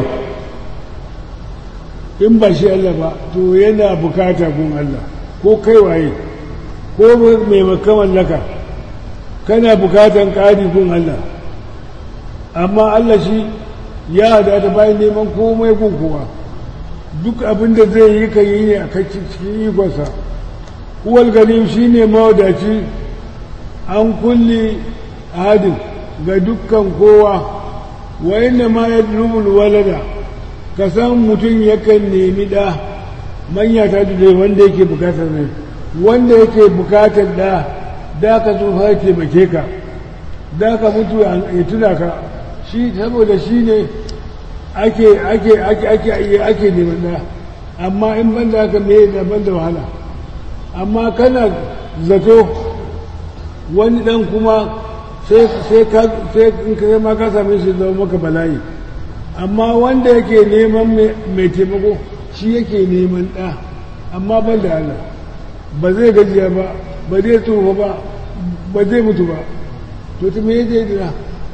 in ba shi Allah ba to yana bukata gun Allah ko kai waye ko mai makamallaka kana bukatan ƙari gun Allah amma Allah shi ya hada da bayan neman komai gun kowa duk abin da zai yi kan yi ne a cikin ikonsa uwal ganim shi ne mawadaci an kulle hadin ga dukkan kowa wa inda ma ya walada ka san mutum yakan nemi ɗa manya ta da wanda yake bukatar ne wanda yake bukatar ɗa da ka tsufa ya taimake ka da ka mutu ya tuna ka shi saboda shi ne ake ake ake ake ake neman ɗa amma in ban da haka me da ban da wahala amma kana zato wani ɗan kuma sai sai in ka ma ka same shi zama maka bala'i amma wanda yake neman mai taimako shi yake neman ɗa amma ban da Allah ba zai gajiya ba ba zai tsufa ba ba zai mutu ba to ta me zai dina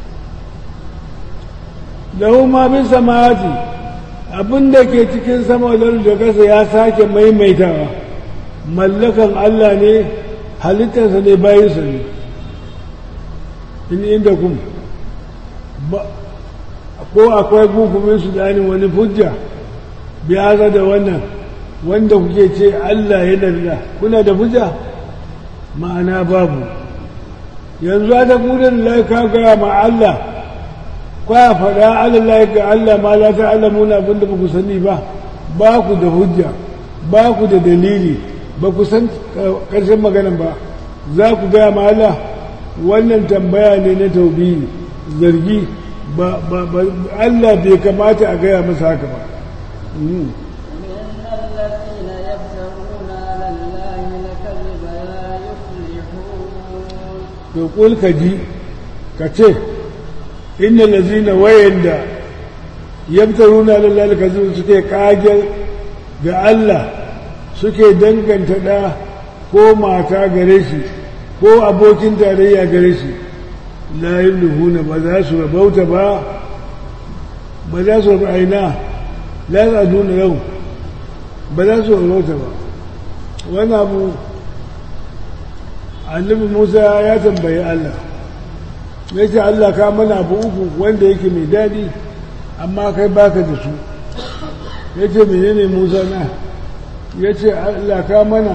lahu ma bin samawati abin da ke cikin sama da kasa ya sake maimaitawa mallakan Allah ne halittarsa ne bayansa ne in inda kun ko akwai gukumin su dani wani hujja biya da wannan wanda kuke ce Allah ya da kuna da hujja ma'ana babu yanzu a da kudin laika gaya ma Allah kwaya faɗa Allah ga Allah ma la ta Allah muna abinda ba ku sani ba ba ku da hujja ba ku da dalili ba ku san ƙarshen maganan ba za ku gaya ma Allah wannan tambaya ne na taubi zargi ba Allah bai kamata a gaya masa haka ba to kul ka ji ka ce inna lazina wayanda yabtaruna lillahi kazu suke kagen ga Allah suke danganta da ko mata gare shi ko abokin tarayya gare shi la yulhuna ba za su rabauta ba ba za su aina la yaduna yau ba za su rabauta ba wani abu annabi Musa ya tambayi Allah ya ce Allah ka mana abu uku wanda yake mai daɗi amma kai baka da su ya ce menene Musa na ya ce Allah ka mana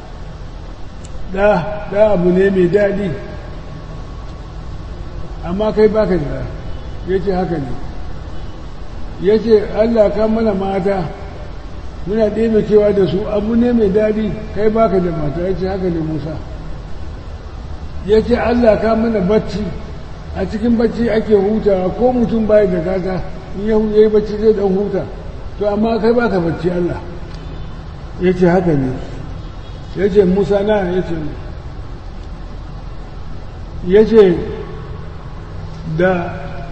da abu ne mai daɗi amma kai baka da ya ce haka ne ya ce Allah ka mana mata muna ɗebe kewa da su abu ne mai daɗi kai baka da mata ya ce haka ne musa ya ce Allah ka mana bacci a cikin bacci ake hutawa ko mutum baya da kata in ya yi bacci zai dan huta to amma kai baka bacci Allah ya ce haka ne ya ce musa na ya ce ya ce da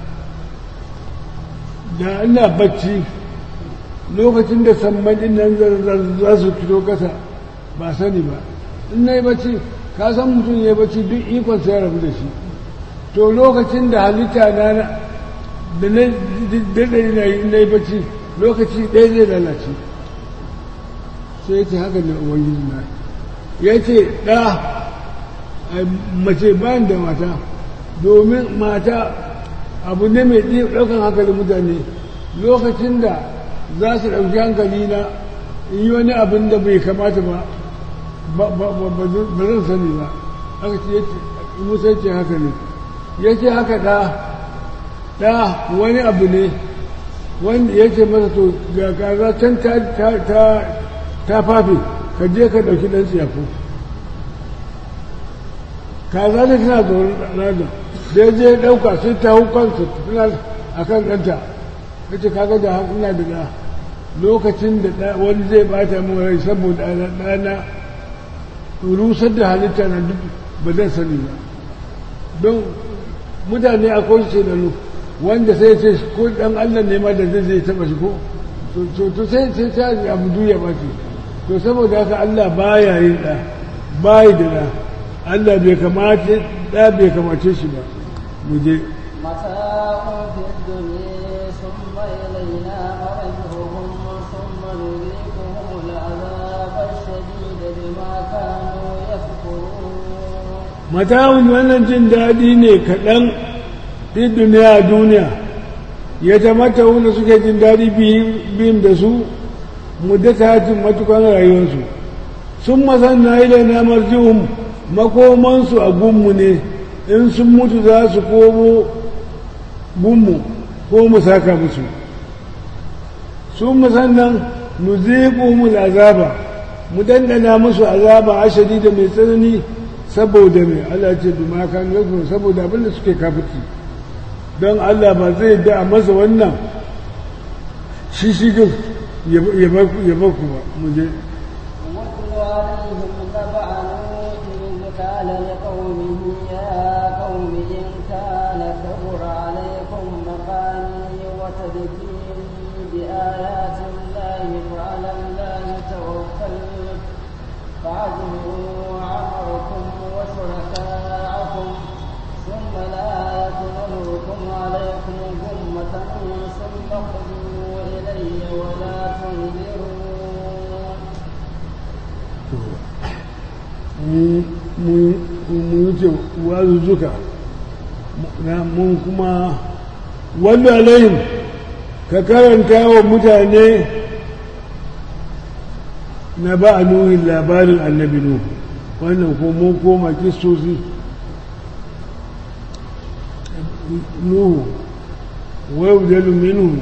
da ina bacci lokacin da sammanin nan za su fito kasa ba sani ba in na yi bacci ka san mutum ya yi bacci duk ikon ya rabu da shi to lokacin da halitta na da na daɗe na yi bacci lokaci ɗaya zai lalace sai ya ce haka ne ubangiji na ya ce ɗa mace bayan da mata domin mata abu ne mai ɗaukan hankalin mutane lokacin da za su ɗauki hankali na in yi wani abin da bai kamata ba ba zan sani ba aka ce musa ce haka ne ya ce haka ɗa ɗa wani abu ne wanda ya ce masa to ga kaza can ta fafe ka je ka ɗauki ɗan tsiyafo kaza da tana tsoron rana da ya je ɗauka sai ta hau kansa tana a kan ɗanta ya ce kaga da ina da ɗa lokacin da wani zai bata min rai saboda ɗana rusar da halitta na duk ba zan sani ba don mutane a kwanci da lu wanda sai ce ko dan Allah ne ma da zai zai taba shi ko to sai sai ta abu duya ba ce to saboda haka Allah baya yin da bai da da Allah bai kamace da bai kamace shi ba mu je متاع في الدنيا ثم إلينا مرجعهم ثم نذيقهم العذاب الشديد بما كانوا يكفرون mata'un wannan jin daɗi ne kaɗan fi duniya duniya ya tamata wanda suke jin daɗi biyun da su muddata hatin matukan rayuwarsu sun masanna ilai na marjihun makomansu a gunmu ne in sun mutu za su komo gunmu ko mu saka musu sun musannan nuziquhumul azaba mu dandana musu azaba ashadi da mai tsanani saboda mai Allah ce bima kan gazo saboda abin da suke kafirci don Allah ba zai da a masa wannan shi shi ya ba ku ba mu je واتل عليهم نبع نوح إذ قال لقومه يا قوم إن كان كبر عليكم مقامي وتذكيري بآيات الله فعلى الله توكلت فأجمعوا أمركم وشركاءكم ثم لا يكن أمركم عليكم غمة ثم قضوا إلي ولا تنذرون mu wuce wazuzzuka mun kuma wanda alayhim ka karanta wa mutane na ba a nuhin labarin annabi nuhu wannan ko mun koma kistosi nuhu wai dalu minhu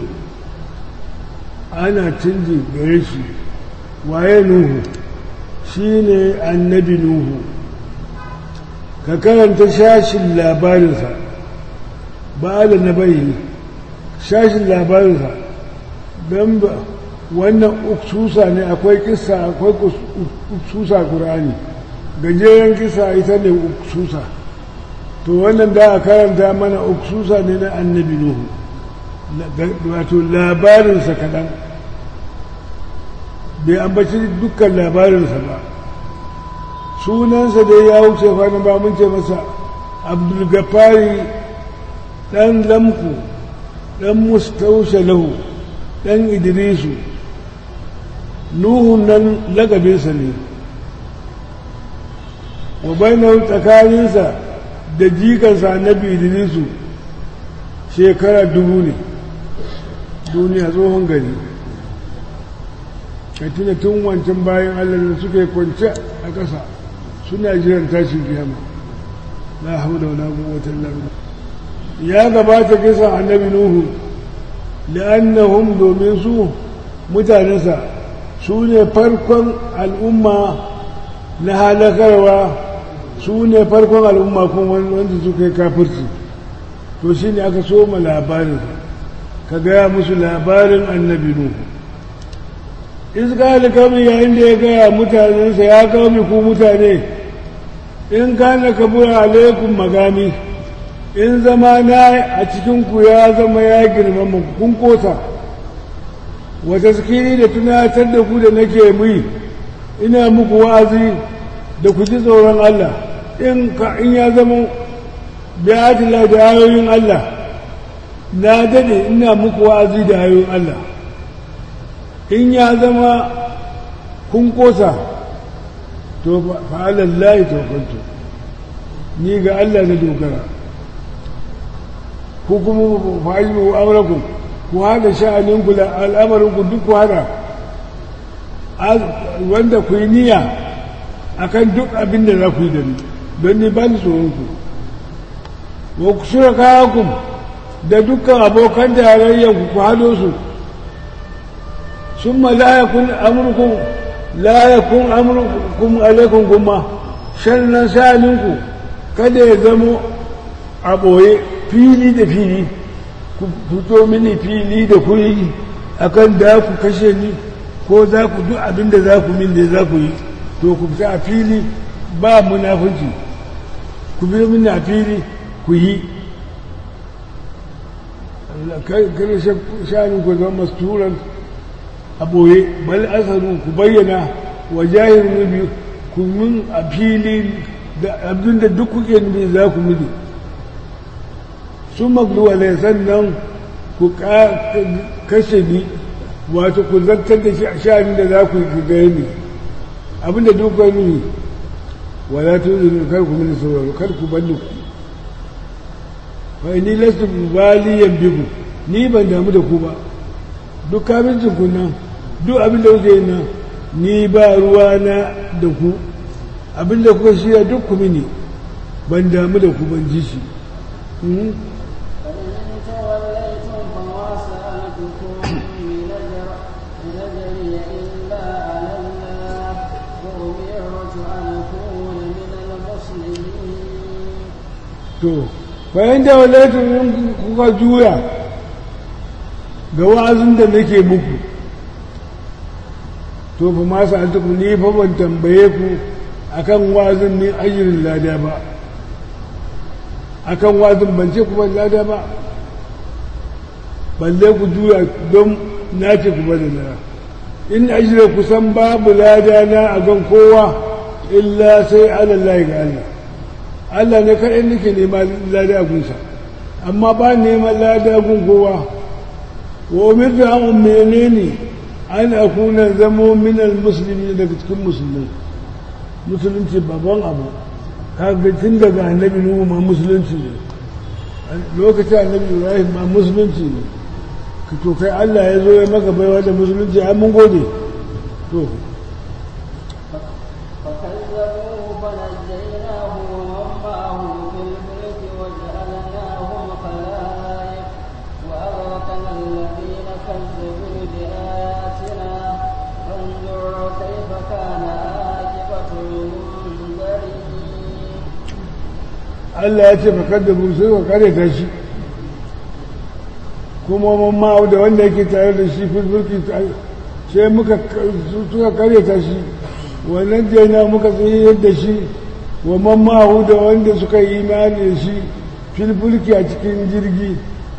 ana canji gare shi waye nuhu shi ne annabi nuhu ka karanta shashin labarinsa ba da na bayyana shashin labarinsa don ba wannan uksusa ne akwai kisa akwai uksusa ƙur'ani gajeren kisa ita ne uksusa to wannan da a karanta mana uksusa ne na annabi nuhu wato labarinsa kaɗan bai ambaci dukkan labarinsa ba sunansa dai ya wuce kwanan ba mun ce masa abdulgafari ɗan lamku ɗan mustaushe lahu ɗan idrisu nuhun nan lagabinsa ne wa bainahu tsakaninsa da jikansa annabi idrisu shekara dubu ne duniya tsohon gari ka tuna tun wancan bayan allah da suke kwance a ƙasa suna jiran tashin kiyama la haula wala quwwata illa billah ya gabata kisan annabi nuhu li'annahum domin su mutanensa su ne farkon al'umma na halakarwa su ne farkon al'umma kuma wanda suka yi kafirci to shi ne aka soma labarin ka gaya musu labarin annabi nuhu iska kami yayin da ya gaya mutanensa ya kami ku mutane in kana kabura alaikum magami in zama na a cikinku ya zama ya girmama kun kosa wata zikiri da tunatar da ku da nake mui ina muku wa'azi da ku ji tsoron Allah in ka in ya zama bi'atila da ayoyin Allah na dade ina muku wa'azi da ayoyin Allah in ya zama kun kosa to fa'alallahi tawakkaltu ni ga Allah na dogara ko kuma fa'ilu amrakum ku hada sha'aninku da al'amarinku duk ku hada wanda ku yi niyya akan duk abin da za ku yi da ni don ni ba ni tsoron ku wa ku shura kayakum da dukkan abokan tarayyar ku ku hado su sun ma la yakun amurkum la yakun amurkum alaikum gumma shannan sa'alinku kada ya zamo a ɓoye fili da fili ku fito mini fili da kuri akan da ku kashe ni ko za ku duk abin da za ku min da za ku yi to ku fita a fili ba munafunci ku bi mini a fili ku yi kare sha'anin ku zama masturan a ɓoye bal asaru ku bayyana wa jahil nabi ku min a fili da abin da duk kuke nufi za ku mini sun magluwa ne sannan ku kashe ni wato ku zartar da sha'anin da za ku yi gaya ni abin da duk kuka nufi wala tuzuru kar ku mini sauraro kar ku banni ku fa ni lastu baliyan biku ni ban damu da ku ba duk kabincin ku nan duk abin da kuke nan ni ba ruwa na da ku abin da kuka shirya duk ku mini ban damu da ku ban ji shi to bayan da walaitun kuka juya ga wa'azin da nake muku to fa ma sa'altuku ni fa ban tambaye ku akan wa'azin ni ajirin lada ba akan wa'azin ban ce ku ban lada ba balle ku juya don na ce ku bada lada in ajira ku san babu lada na a gan kowa illa sai alallahi ga Allah Allah ne kaɗai nake nema lada gunsa amma ba neman lada gun kowa wa umirtu an ummene ni an akuna zamo minal musulmi daga cikin musulmai musulunci babban abu kaga tun daga annabi nuhu ma musulunci ne lokacin annabi ibrahim ma musulunci ne to kai Allah ya zo ya maka baiwa da musulunci ai mun gode to Allah ya ce fakar da sai ka kare ta shi kuma mamma da wanda yake tare da shi filfilki sai muka suka kare ta shi wannan jaina muka tsaye yadda shi wa mamma da wanda suka yi imani da shi filfilki a cikin jirgi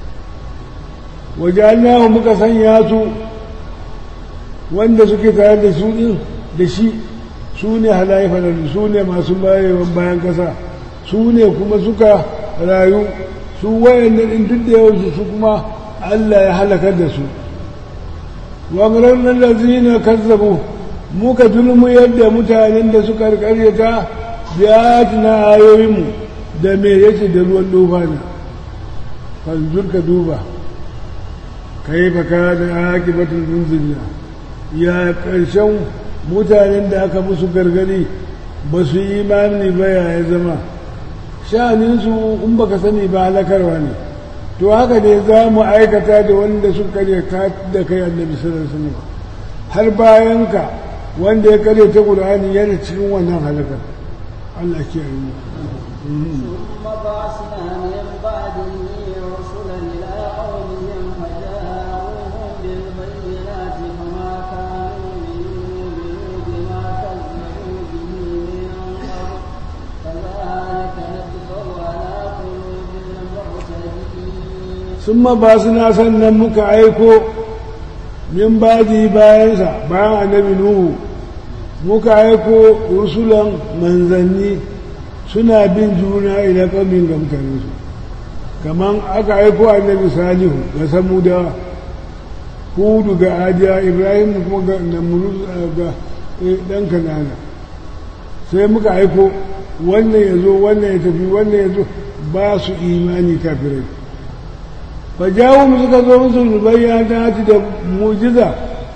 wajen muka sanya su wanda suke tare da su din da shi su ne halaye falalu su ne masu bayewan bayan kasa su ne kuma suka rayu su wayannan in duk da yawansu su kuma Allah ya halakar da su wagarar nan da zina kazzabu muka dulmu yadda mutanen da suka karyata biya na ayoyinmu da me yake da ruwan dofa ne fanzur ka duba kai baka da akibatul munziliya ya karshen mutanen da aka musu gargadi ba su yi imani ba ya zama sha'aninsu in baka sani ba halakarwa ne to haka ne za mu aikata da wanda sun karya da kai annabi sallallahu alaihi har bayan ka wanda ya karya ta qur'ani yana cikin wannan halakar Allah ke yi ثم بعثنا من بعده رسلا إلى قومهم فجاءوهم بالبينات فما كانوا ليؤمنوا بما كذبوا به من قبل كذلك نطبع على قلوب المعتدين sun ba suna sannan muka aiko min baji bayansa bayan annabi nuhu muka aiko rusulan manzanni suna bin juna ila kamin ga mutanensu kamar aka aiko annabi salihu ga samudawa hudu ga adiya ibrahim kuma ga namuruz ga dan kanana sai muka aiko wannan ya zo wannan ya tafi wannan ya zo ba su imani kafirai fa jawo mu suka zo musu bayyana da mujiza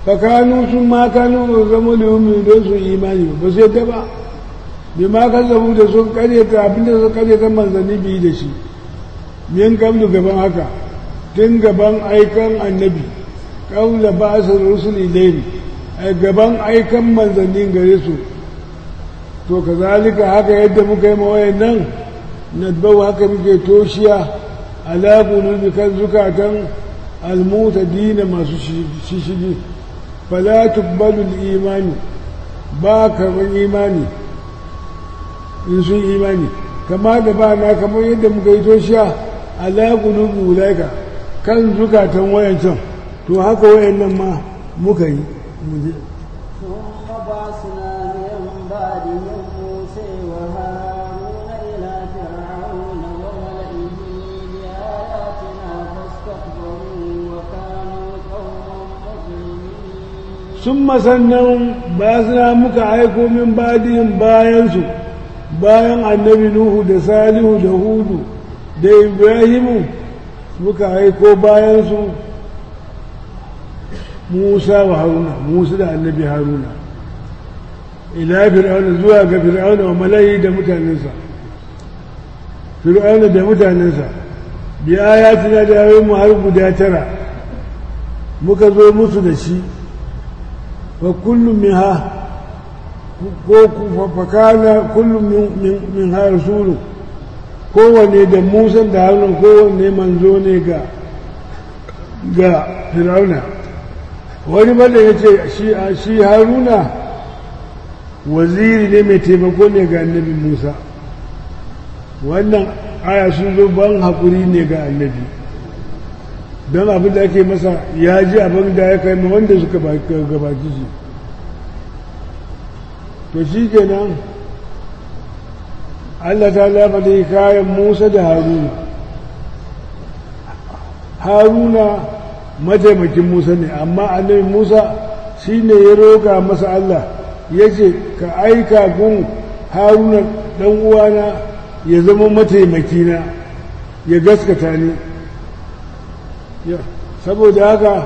fakanu sun ma kanu ba zama da yumi don su imani ba su yadda ba bi ma kan zabu da sun karyata abinda sun karyata manzanni biyu da shi min kamlu gaban haka tun gaban aikan annabi kaula ba su rusul ilaini a gaban aikan manzanni gare su to kazalika haka yadda muka yi mawayan nan nadbau haka muke toshiya ala qulubi kan zukatan almutadina masu shishigi fala tuqbalu imani ba karban imani in sun imani kama da ba na kamar yadda muka yi toshiya ala qulubi ulaika kan zukatan wayancan to haka wayannan ma muka yi ثم بعثنا من بعدهم موسى وهارون إلى فرعون وملئه بآياتنا فاستكبروا وكانوا قوما مجرمين sun sannan ba suna muka aiko min badiyin bayansu bayan annabi nuhu da salihu da hudu da ibrahimu muka aiko bayansu musa wa haruna musa da annabi haruna ila fir'auna zuwa ga fir'auna wa malayi da mutanensa fir'auna da mutanensa bi ayatina da yayin mu har guda tara muka zo musu da shi fa kullu minha ko fa kana kullu min min ha rasulu kowanne da Musa da Haruna kowanne manzo ne ga ga Fir'auna wani bada ya ce shi Haruna waziri ne mai taimako ne ga annabi Musa wannan aya sun zo ban haƙuri ne ga annabi don abin da ake masa ya ji abin da ya kai ma wanda suka gabaci shi to shi kenan Allah ta lafa da kayan Musa da Haruna Haruna mataimakin Musa ne amma annabi Musa shi ne ya roƙa masa Allah ya ce ka aika gun Haruna ɗan uwana ya zama mataimakina ya gaskata ni saboda haka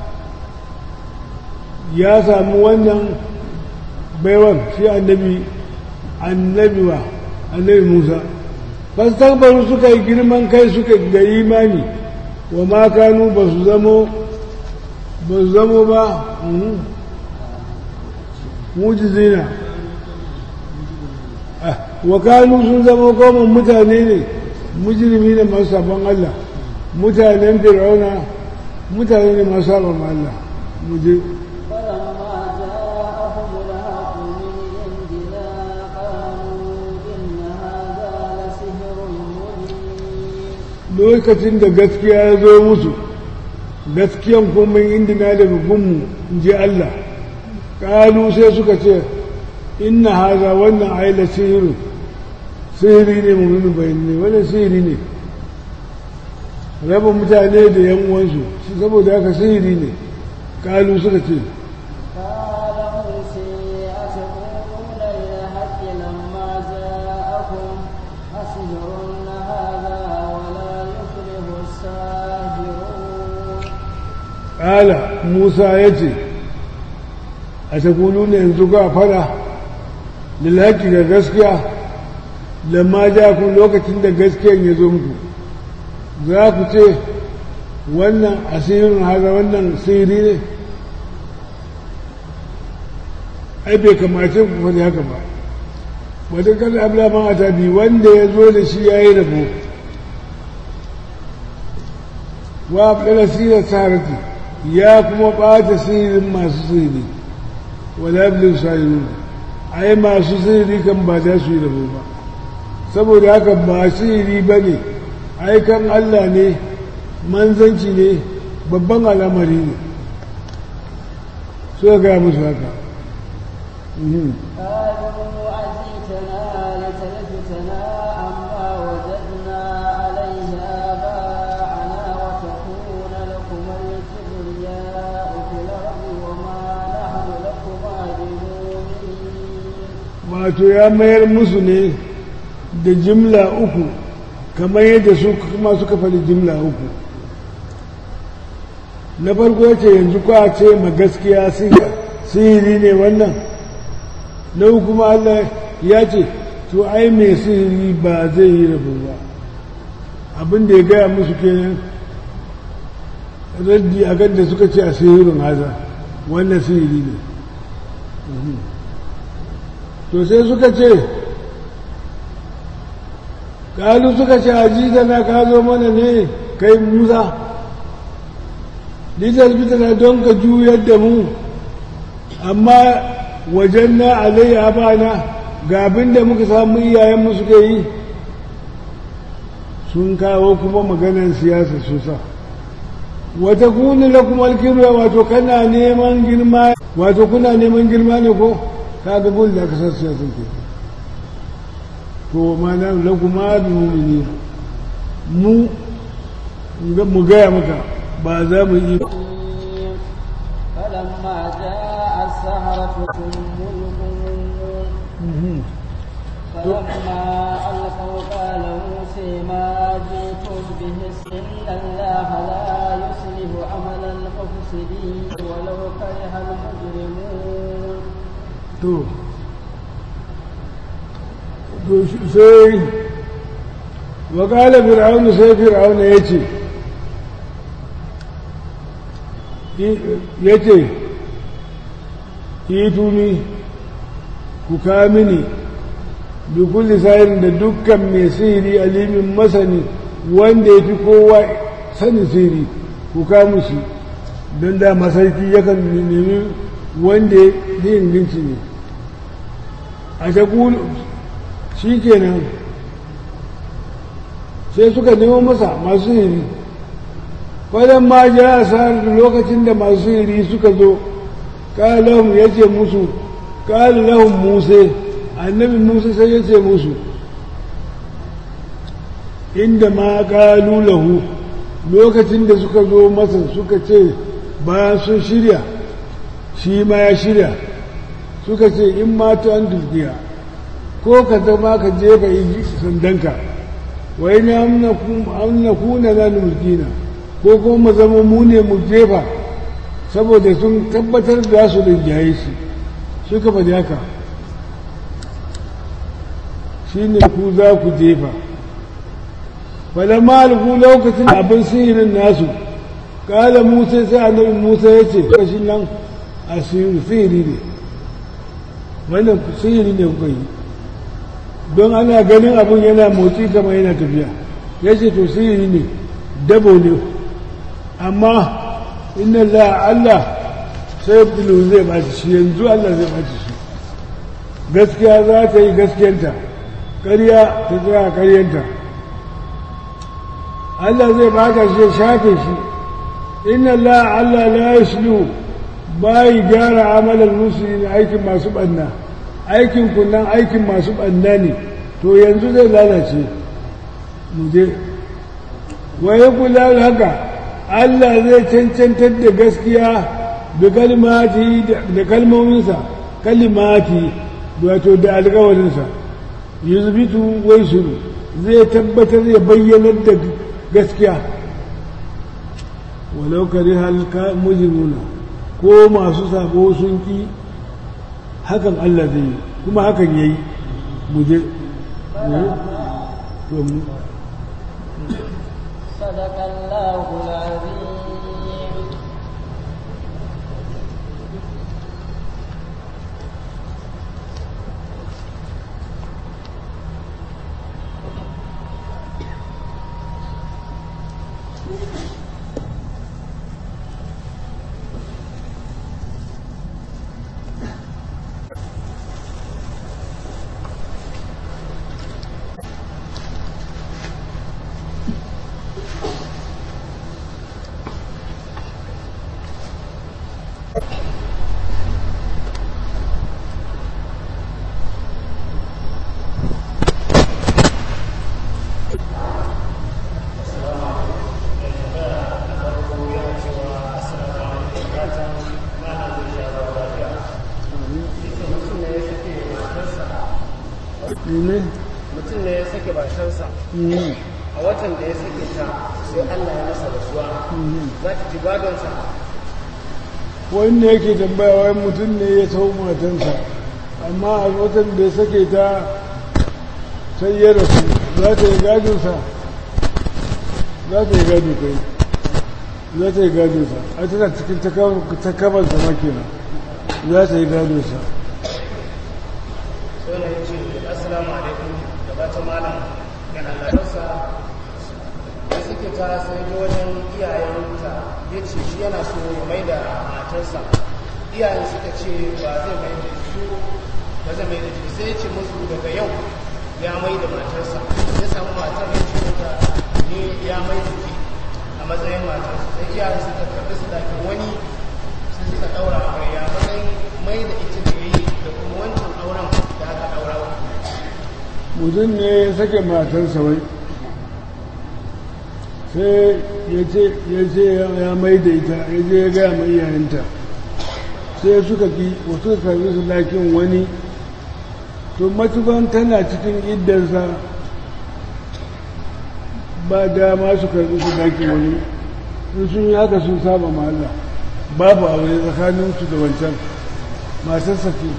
ya samu wannan baiwan shi annabi annabi wa annabi musa fastakbaru suka yi girman kai suka ga imani wa ma kanu ba su zamo ba su zamo ba mujizina wa kanu sun zama goma mutane ne mujirmi ne masu sabon Allah mutanen fir'auna mutane ne masu sabon Allah muje lokacin da gaskiya ya zo musu gaskiyan kuma indina daga gunmu in ji Allah ƙalu sai suka ce inna haza wannan aila sihiru sihiri ne mummunin bayan ne wannan sihiri ne raba mutane da yan uwansu shi saboda haka sihiri ne ƙalu suka ce ƙala musa ya ce a takulu ne yanzu ga fada lalaki ga gaskiya lamma ja ku lokacin da gaskiyan ya zo muku za ku ce wannan asirin haza wannan sihiri ne ai bai kamace ku faɗi haka ba wata kan ablaman atabi wanda ya zo da shi ya yi rabo wa abdala sirar sarati ya kuma ɓata sihirin masu sihiri wala abdul sahirun ai masu sihiri kan ba za su yi rabo ba saboda haka ba sihiri ba ne aikan Allah ne manzanci ne babban al'amari ne so ga musu haka قالوا أجيتنا لتلفتنا عما وجدنا عليه آباءنا وتكون لكم الكبرياء في الأرض وما نحن لكما بمؤمنين wato ya mayar musu ne da jimla uku kamar yadda su kuma suka faɗi jimla uku na farko ya ce yanzu kwa ce ma gaskiya sihiri ne wannan na kuma Allah ya ce to ai mai sihiri ba zai yi rabu ba abin da ya gaya musu kenan raddi a da suka ce a sihirin haza wannan sihiri ne to sai suka ce kalu suka ce a na ka zo mana ne kai musa litar bitana don ka juyar da mu amma wajen na alayya bana ga abin da muka samu iyayenmu suke yi sun kawo kuma maganar siyasa sosa wata kuni la kuma alkirwa wato kana neman girma wato kuna neman girma ne ko ka ga gol da aka san siyasa ke to ma na la kuma bi mu'mini mu mu gaya maka ba za mu yi فلما جاء السهرة ملكون فلما ألقوا قال موسى ما جئتم به إن الله لا يصلح عمل المفسدين ولو كره المجرمون to to sai wa qala fir'aun sai fir'aun yace yace ituni ku kamini bi kulli sahirin da dukkan mai sihiri alimin masani wanda ya fi kowa sani sihiri ku kamu shi don da masarki yakan nemi wanda ya inganci ne a ta shi kenan sai suka nemo masa masu sihiri kwanan ma ja a sa'ar lokacin da masu sihiri suka zo ƙalahun ya ce musu ƙalahun musa annabi musa sai ya ce musu inda ma ƙalu lahu lokacin da suka zo masa suka ce bayan sun shirya shi ma ya shirya suka ce in mata an dulkiya ko ka zama ka jefa sandanka wai na amna kuna na mulkina ko kuma zama mu ne mu jefa saboda sun tabbatar da su rinjaye shi suka faɗi haka shi ne ku za ku jefa falamma alku lokacin abin sihirin nasu kala musa sai annabi musa ya ce kashin nan a sihiri ne wannan sihiri ne kuka yi don ana ganin abin yana motsi kamar yana tafiya ya ce to sihiri ne dabo ne amma inna la Allah sai bilu zai baci shi yanzu Allah zai baci shi gaskiya za ta yi gaskiyanta ƙarya ta tsaya ƙaryanta Allah zai baka shi shafe shi inna la Allah la yashlu bai gyara amalan musulmi aikin masu banna aikin kunnan aikin masu banna ne to yanzu zai lalace mu je waye kula haka Allah zai cancantar da gaskiya da kalmati da kalmominsa kalimati wato da alkawarinsa yuzbitu wai suru zai tabbatar ya bayyanar da gaskiya walau kare halka mujimuna ko masu sabo sun ki hakan Allah zai yi kuma hakan yayi muje صدق الله العظيم ne mutum ne ya sake batansa a watan da ya sake ta sai Allah ya masa rasuwa za ta ci gadonsa wanda yake tambaya wai mutum ne ya sau matansa amma a watan da ya sake ta sai ya rasu za ta yi gadonsa za ta yi gado kai za ta yi gadonsa a tana cikin takabarsa makina za ta yi gadonsa sai na yi ce assalamu alaikum da bata malam yana lalarsa da suke ta sai ji wajen iyayenta ya ce shi yana so ya mai da matarsa iyayen suka ce ba zai mai da su ba zai mai da shi sai ya ce musu daga yau ya mai da matarsa ya samu matar ya ce mata ni ya mai da ke a matsayin matarsa sai iyayen suka karɓi su dakin wani sai suka ɗaura a ya matsayin mai da ita da ya yi da kuma wancan auren da aka ɗaura mutum ne ya sake matarsa wai sai ya ce ya mai da ita ya je ya gaya mai iyayenta sai suka ki wasu karbi su lakin wani to matukan tana cikin iddarsa ba dama su karbi su lakin wani in sun yi haka sun saba ma Allah babu aure tsakaninsu da wancan matarsa ce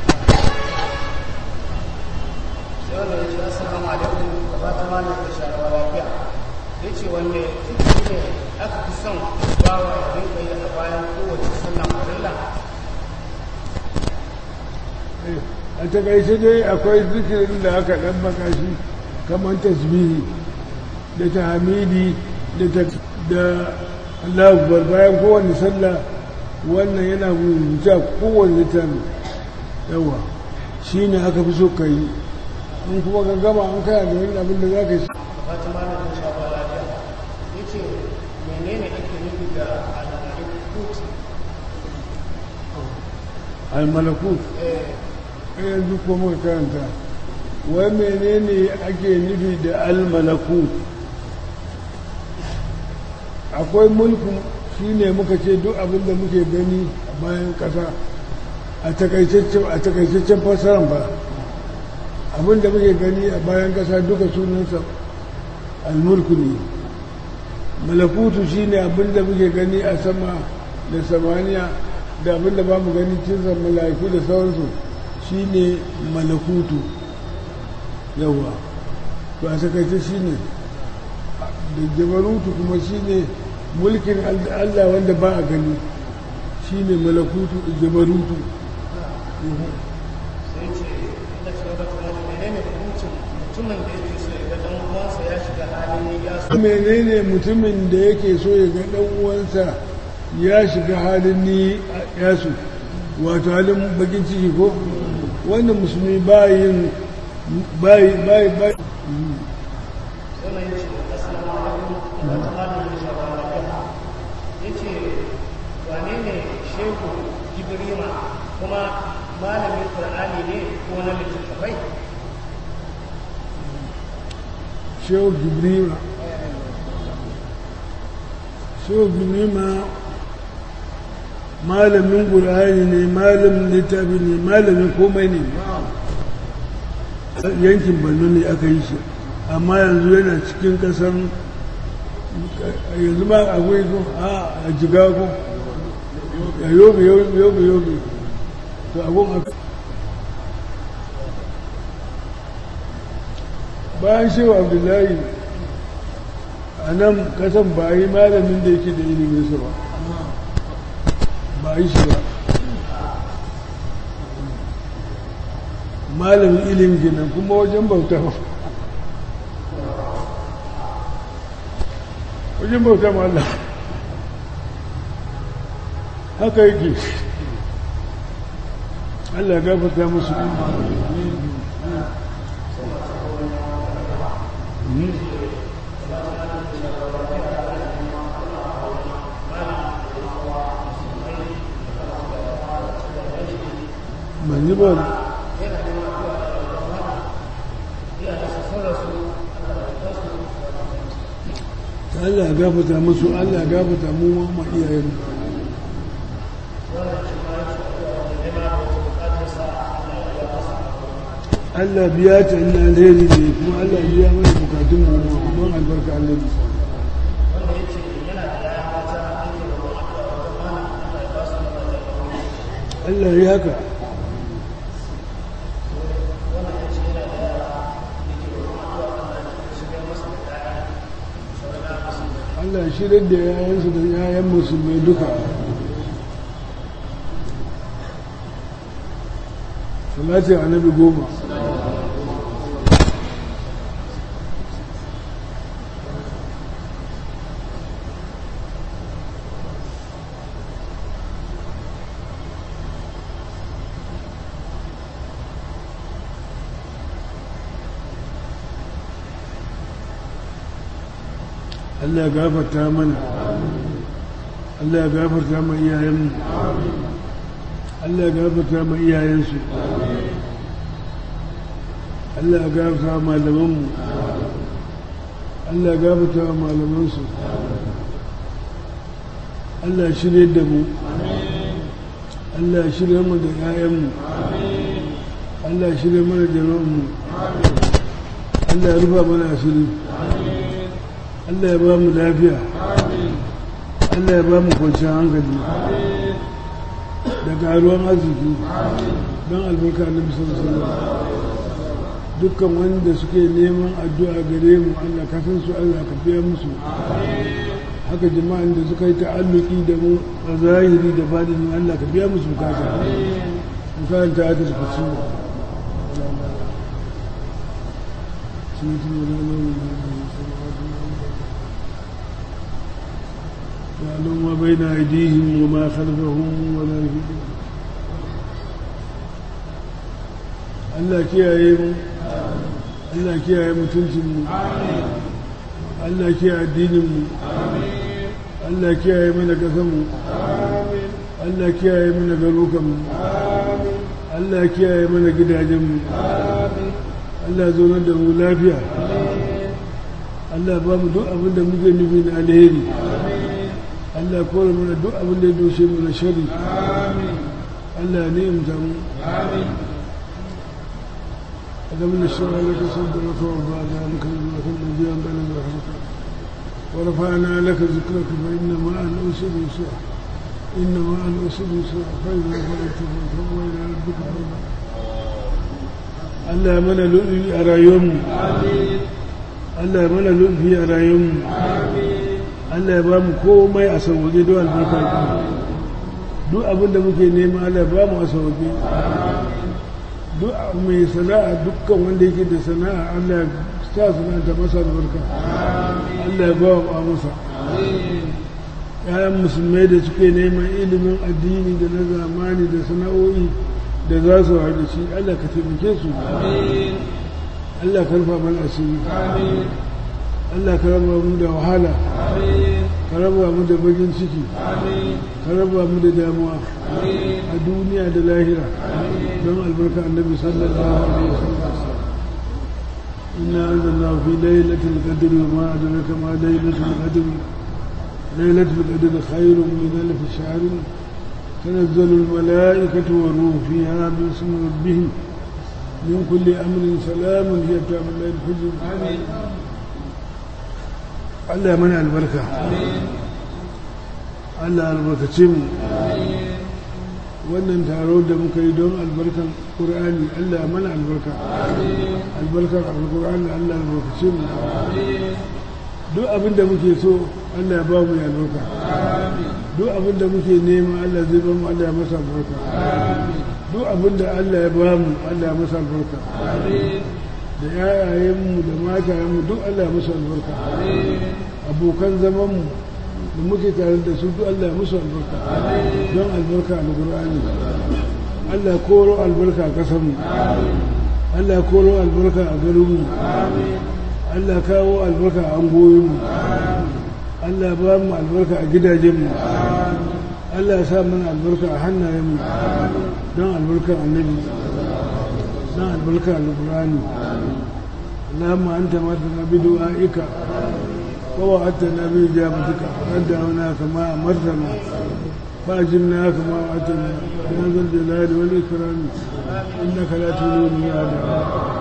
sai wanda ya ce assalamu alaikum da fata malam da sharawa lafiya ya ce wanne zikiri ne aka fi son bawa ya rinka yi a bayan kowace sallah farilla a takaice dai akwai zikirin da aka ɗan makashi kamar tasbihi da tahmidi da ta da Allah akbar bayan kowane sallah wannan yana rubuta kowane littafi yawa shi ne aka fi so ka yi in kuma ka gama an kaya da wani abin da za ka yi da fata malam da sharawa lafiya ya ce menene ake nufi da al-malakut almalakut eh yanzu ko muka karanta wai menene ake nufi da almalakut akwai mulkin shi ne muka ce duk abin da muke gani a bayan ƙasa a takaitaccen fassaran ba abin da muke gani a bayan ƙasa duka sunansa almulku ne malakutu shi ne abin da muke gani a sama da samaniya da abin da ba mu gani cinsa mala'iku da sauransu shi ne malakutu yawa to a takaice shi ne da jabarutu kuma shi ne mulkin allah wanda ba a gani shi ne malakutu da jabarutu sai ce inda ce wata kuma menene hukuncin mutumin da yake so ya ga dan uwansa ya shiga halin ya so menene mutumin da yake so ya ga dan uwansa ya shiga halin ni yasu wato halin bakin ciki ko wannan musulmi bayin bayi bayi bayi sai mai ce assalamu alaikum wa ta'ala da shawara lafiya yace wane ne shehu ibrima kuma malamin qur'ani ne ko na littattafai shehu gibrima shehu gibrima malamin ƙur'ani ne malamin littafi ne malamin komai ne yankin borno ne aka yi shi amma yanzu yana cikin ƙasar yanzu ma akwai ko a jiga ko a yobe yobe yobe to abun aka bayan shehu abdullahi a nan kasan ba a yi malamin da yake da ilimin su ba ba a yi shi ba malamin ilimin ginin kuma wajen bauta ba wajen bauta ma Allah haka yake Allah ya gafarta musu ban yi ba Allah ya gafata musu Allah ya gafata mu ma ma iyayen Allah biya ta ina alheri ne kuma Allah biya mana bukatun mu don albarka Allah bi wanda ya ce yana da yaya mata an yi da ruwan addu'a wajen mana Allah ya ba su mazajen aure Allah ya haka wannan ya ce yana da yara da ke da ruwan addu'a Allah ya shigar masa da yaya sauran yara masu Allah shirar da yayansu da yayan musulmai duka salatin annabi goma Allah ya gafarta mana Allah ya gafarta ma iyayenmu Allah ya gafarta ma iyayensu Allah ya gafarta ma malamanmu Allah ya gafarta ma malamansu Allah ya shirye da mu Allah ya shirye mu da 'ya'yanmu Allah ya shirye mana jama'anmu Allah ya rufa mana asiri Allah ya ba mu lafiya Allah ya ba mu kwanciyar hankali da karuwan arziki don albarka na bisa dukkan wanda suke neman addu'a gare mu Allah kafin su Allah ka biya musu haka jama'an da suka yi ta'alluki da mu a zahiri da badini Allah ka biya musu bukata in karanta aka su fasu يعلم ما بين أيديهم وما خلفهم ولا يهدون Allah kiyaye mu Allah kiyaye mutuncin mu Allah kiyaye addinin mu Allah kiyaye mana kasan mu Allah kiyaye mana garukan mu Allah kiyaye mana gidajen mu Allah zo da mu lafiya Allah ba mu duk abin da muke nufi na alheri Allah kore mana duk abin da ya doshe mu na shari Allah ne imta mu ألم نشرح لك صدرك ووضعنا عنك وزرك الذي أنزل ظهرك ورفعنا لك ذكرك فإن مع الأسر يسرا إن مع الأسر يسرا فإذا فرغت فانصب وإلى ربك فارغب Allah mana lu'ufi a rayuwarmu Allah mana lu'ufi a rayuwarmu Allah ya ba mu komai a sauwaje don albarka duk abin da muke nema Allah ya ba mu a sauwaje duk mai sana'a dukkan wanda yake da sana'a Allah ya sa sana'anta masa albarka Allah ya ba wa masa ‘ya'yan musulmai da suke neman ilimin addini da na zamani da sana'o'i da za su haɗu shi Allah ka taimake su Allah ka rufa mana asiri Allah ka raba mu da wahala ka raba mu da bagin ciki ka raba mu da damuwa a duniya da lahira don albarka annabi sallallahu alaihi wasallam inna anzalna fi lailatul qadri wa ma adraka ma lailatul qadri lailatul qadri khairun min alf shahr تنزل الملائكة والروح فيها باسم ربهم من كل أمر سلام هي تام الليل الفجر آمين Allah mana albarka Allah albarkace mu wannan taro da muka yi don albarkan ƙur'ani Allah mana albarka albarkar alƙur'ani Allah albarkace mu duk abin da muke so Allah ya ba mu ya albarka duk abin da muke nema Allah zai ba mu Allah ya masa albarka duk abin da Allah ya ba mu Allah ya masa albarka da yayayenmu da matayenmu duk Allah ya musu albarka abokan zamanmu da muke tare da su duk Allah ya musu albarka don albarka a Qur'ani Allah koro albarka a kasanmu Allah koro albarka a garinmu Allah kawo albarka a angoyinmu Allah ba mu albarka a gidajenmu Allah ya sa mana albarka a hannayenmu don albarkar annabi don albarkar alƙur'ani اللهم أنت مرتنا بدعائك ووعدتنا بإجابتك فقد دعوناك ما أمرتنا فأجلنا كما وعدتنا يا ذا الجلال والإكرام إنك لا تولوني هذا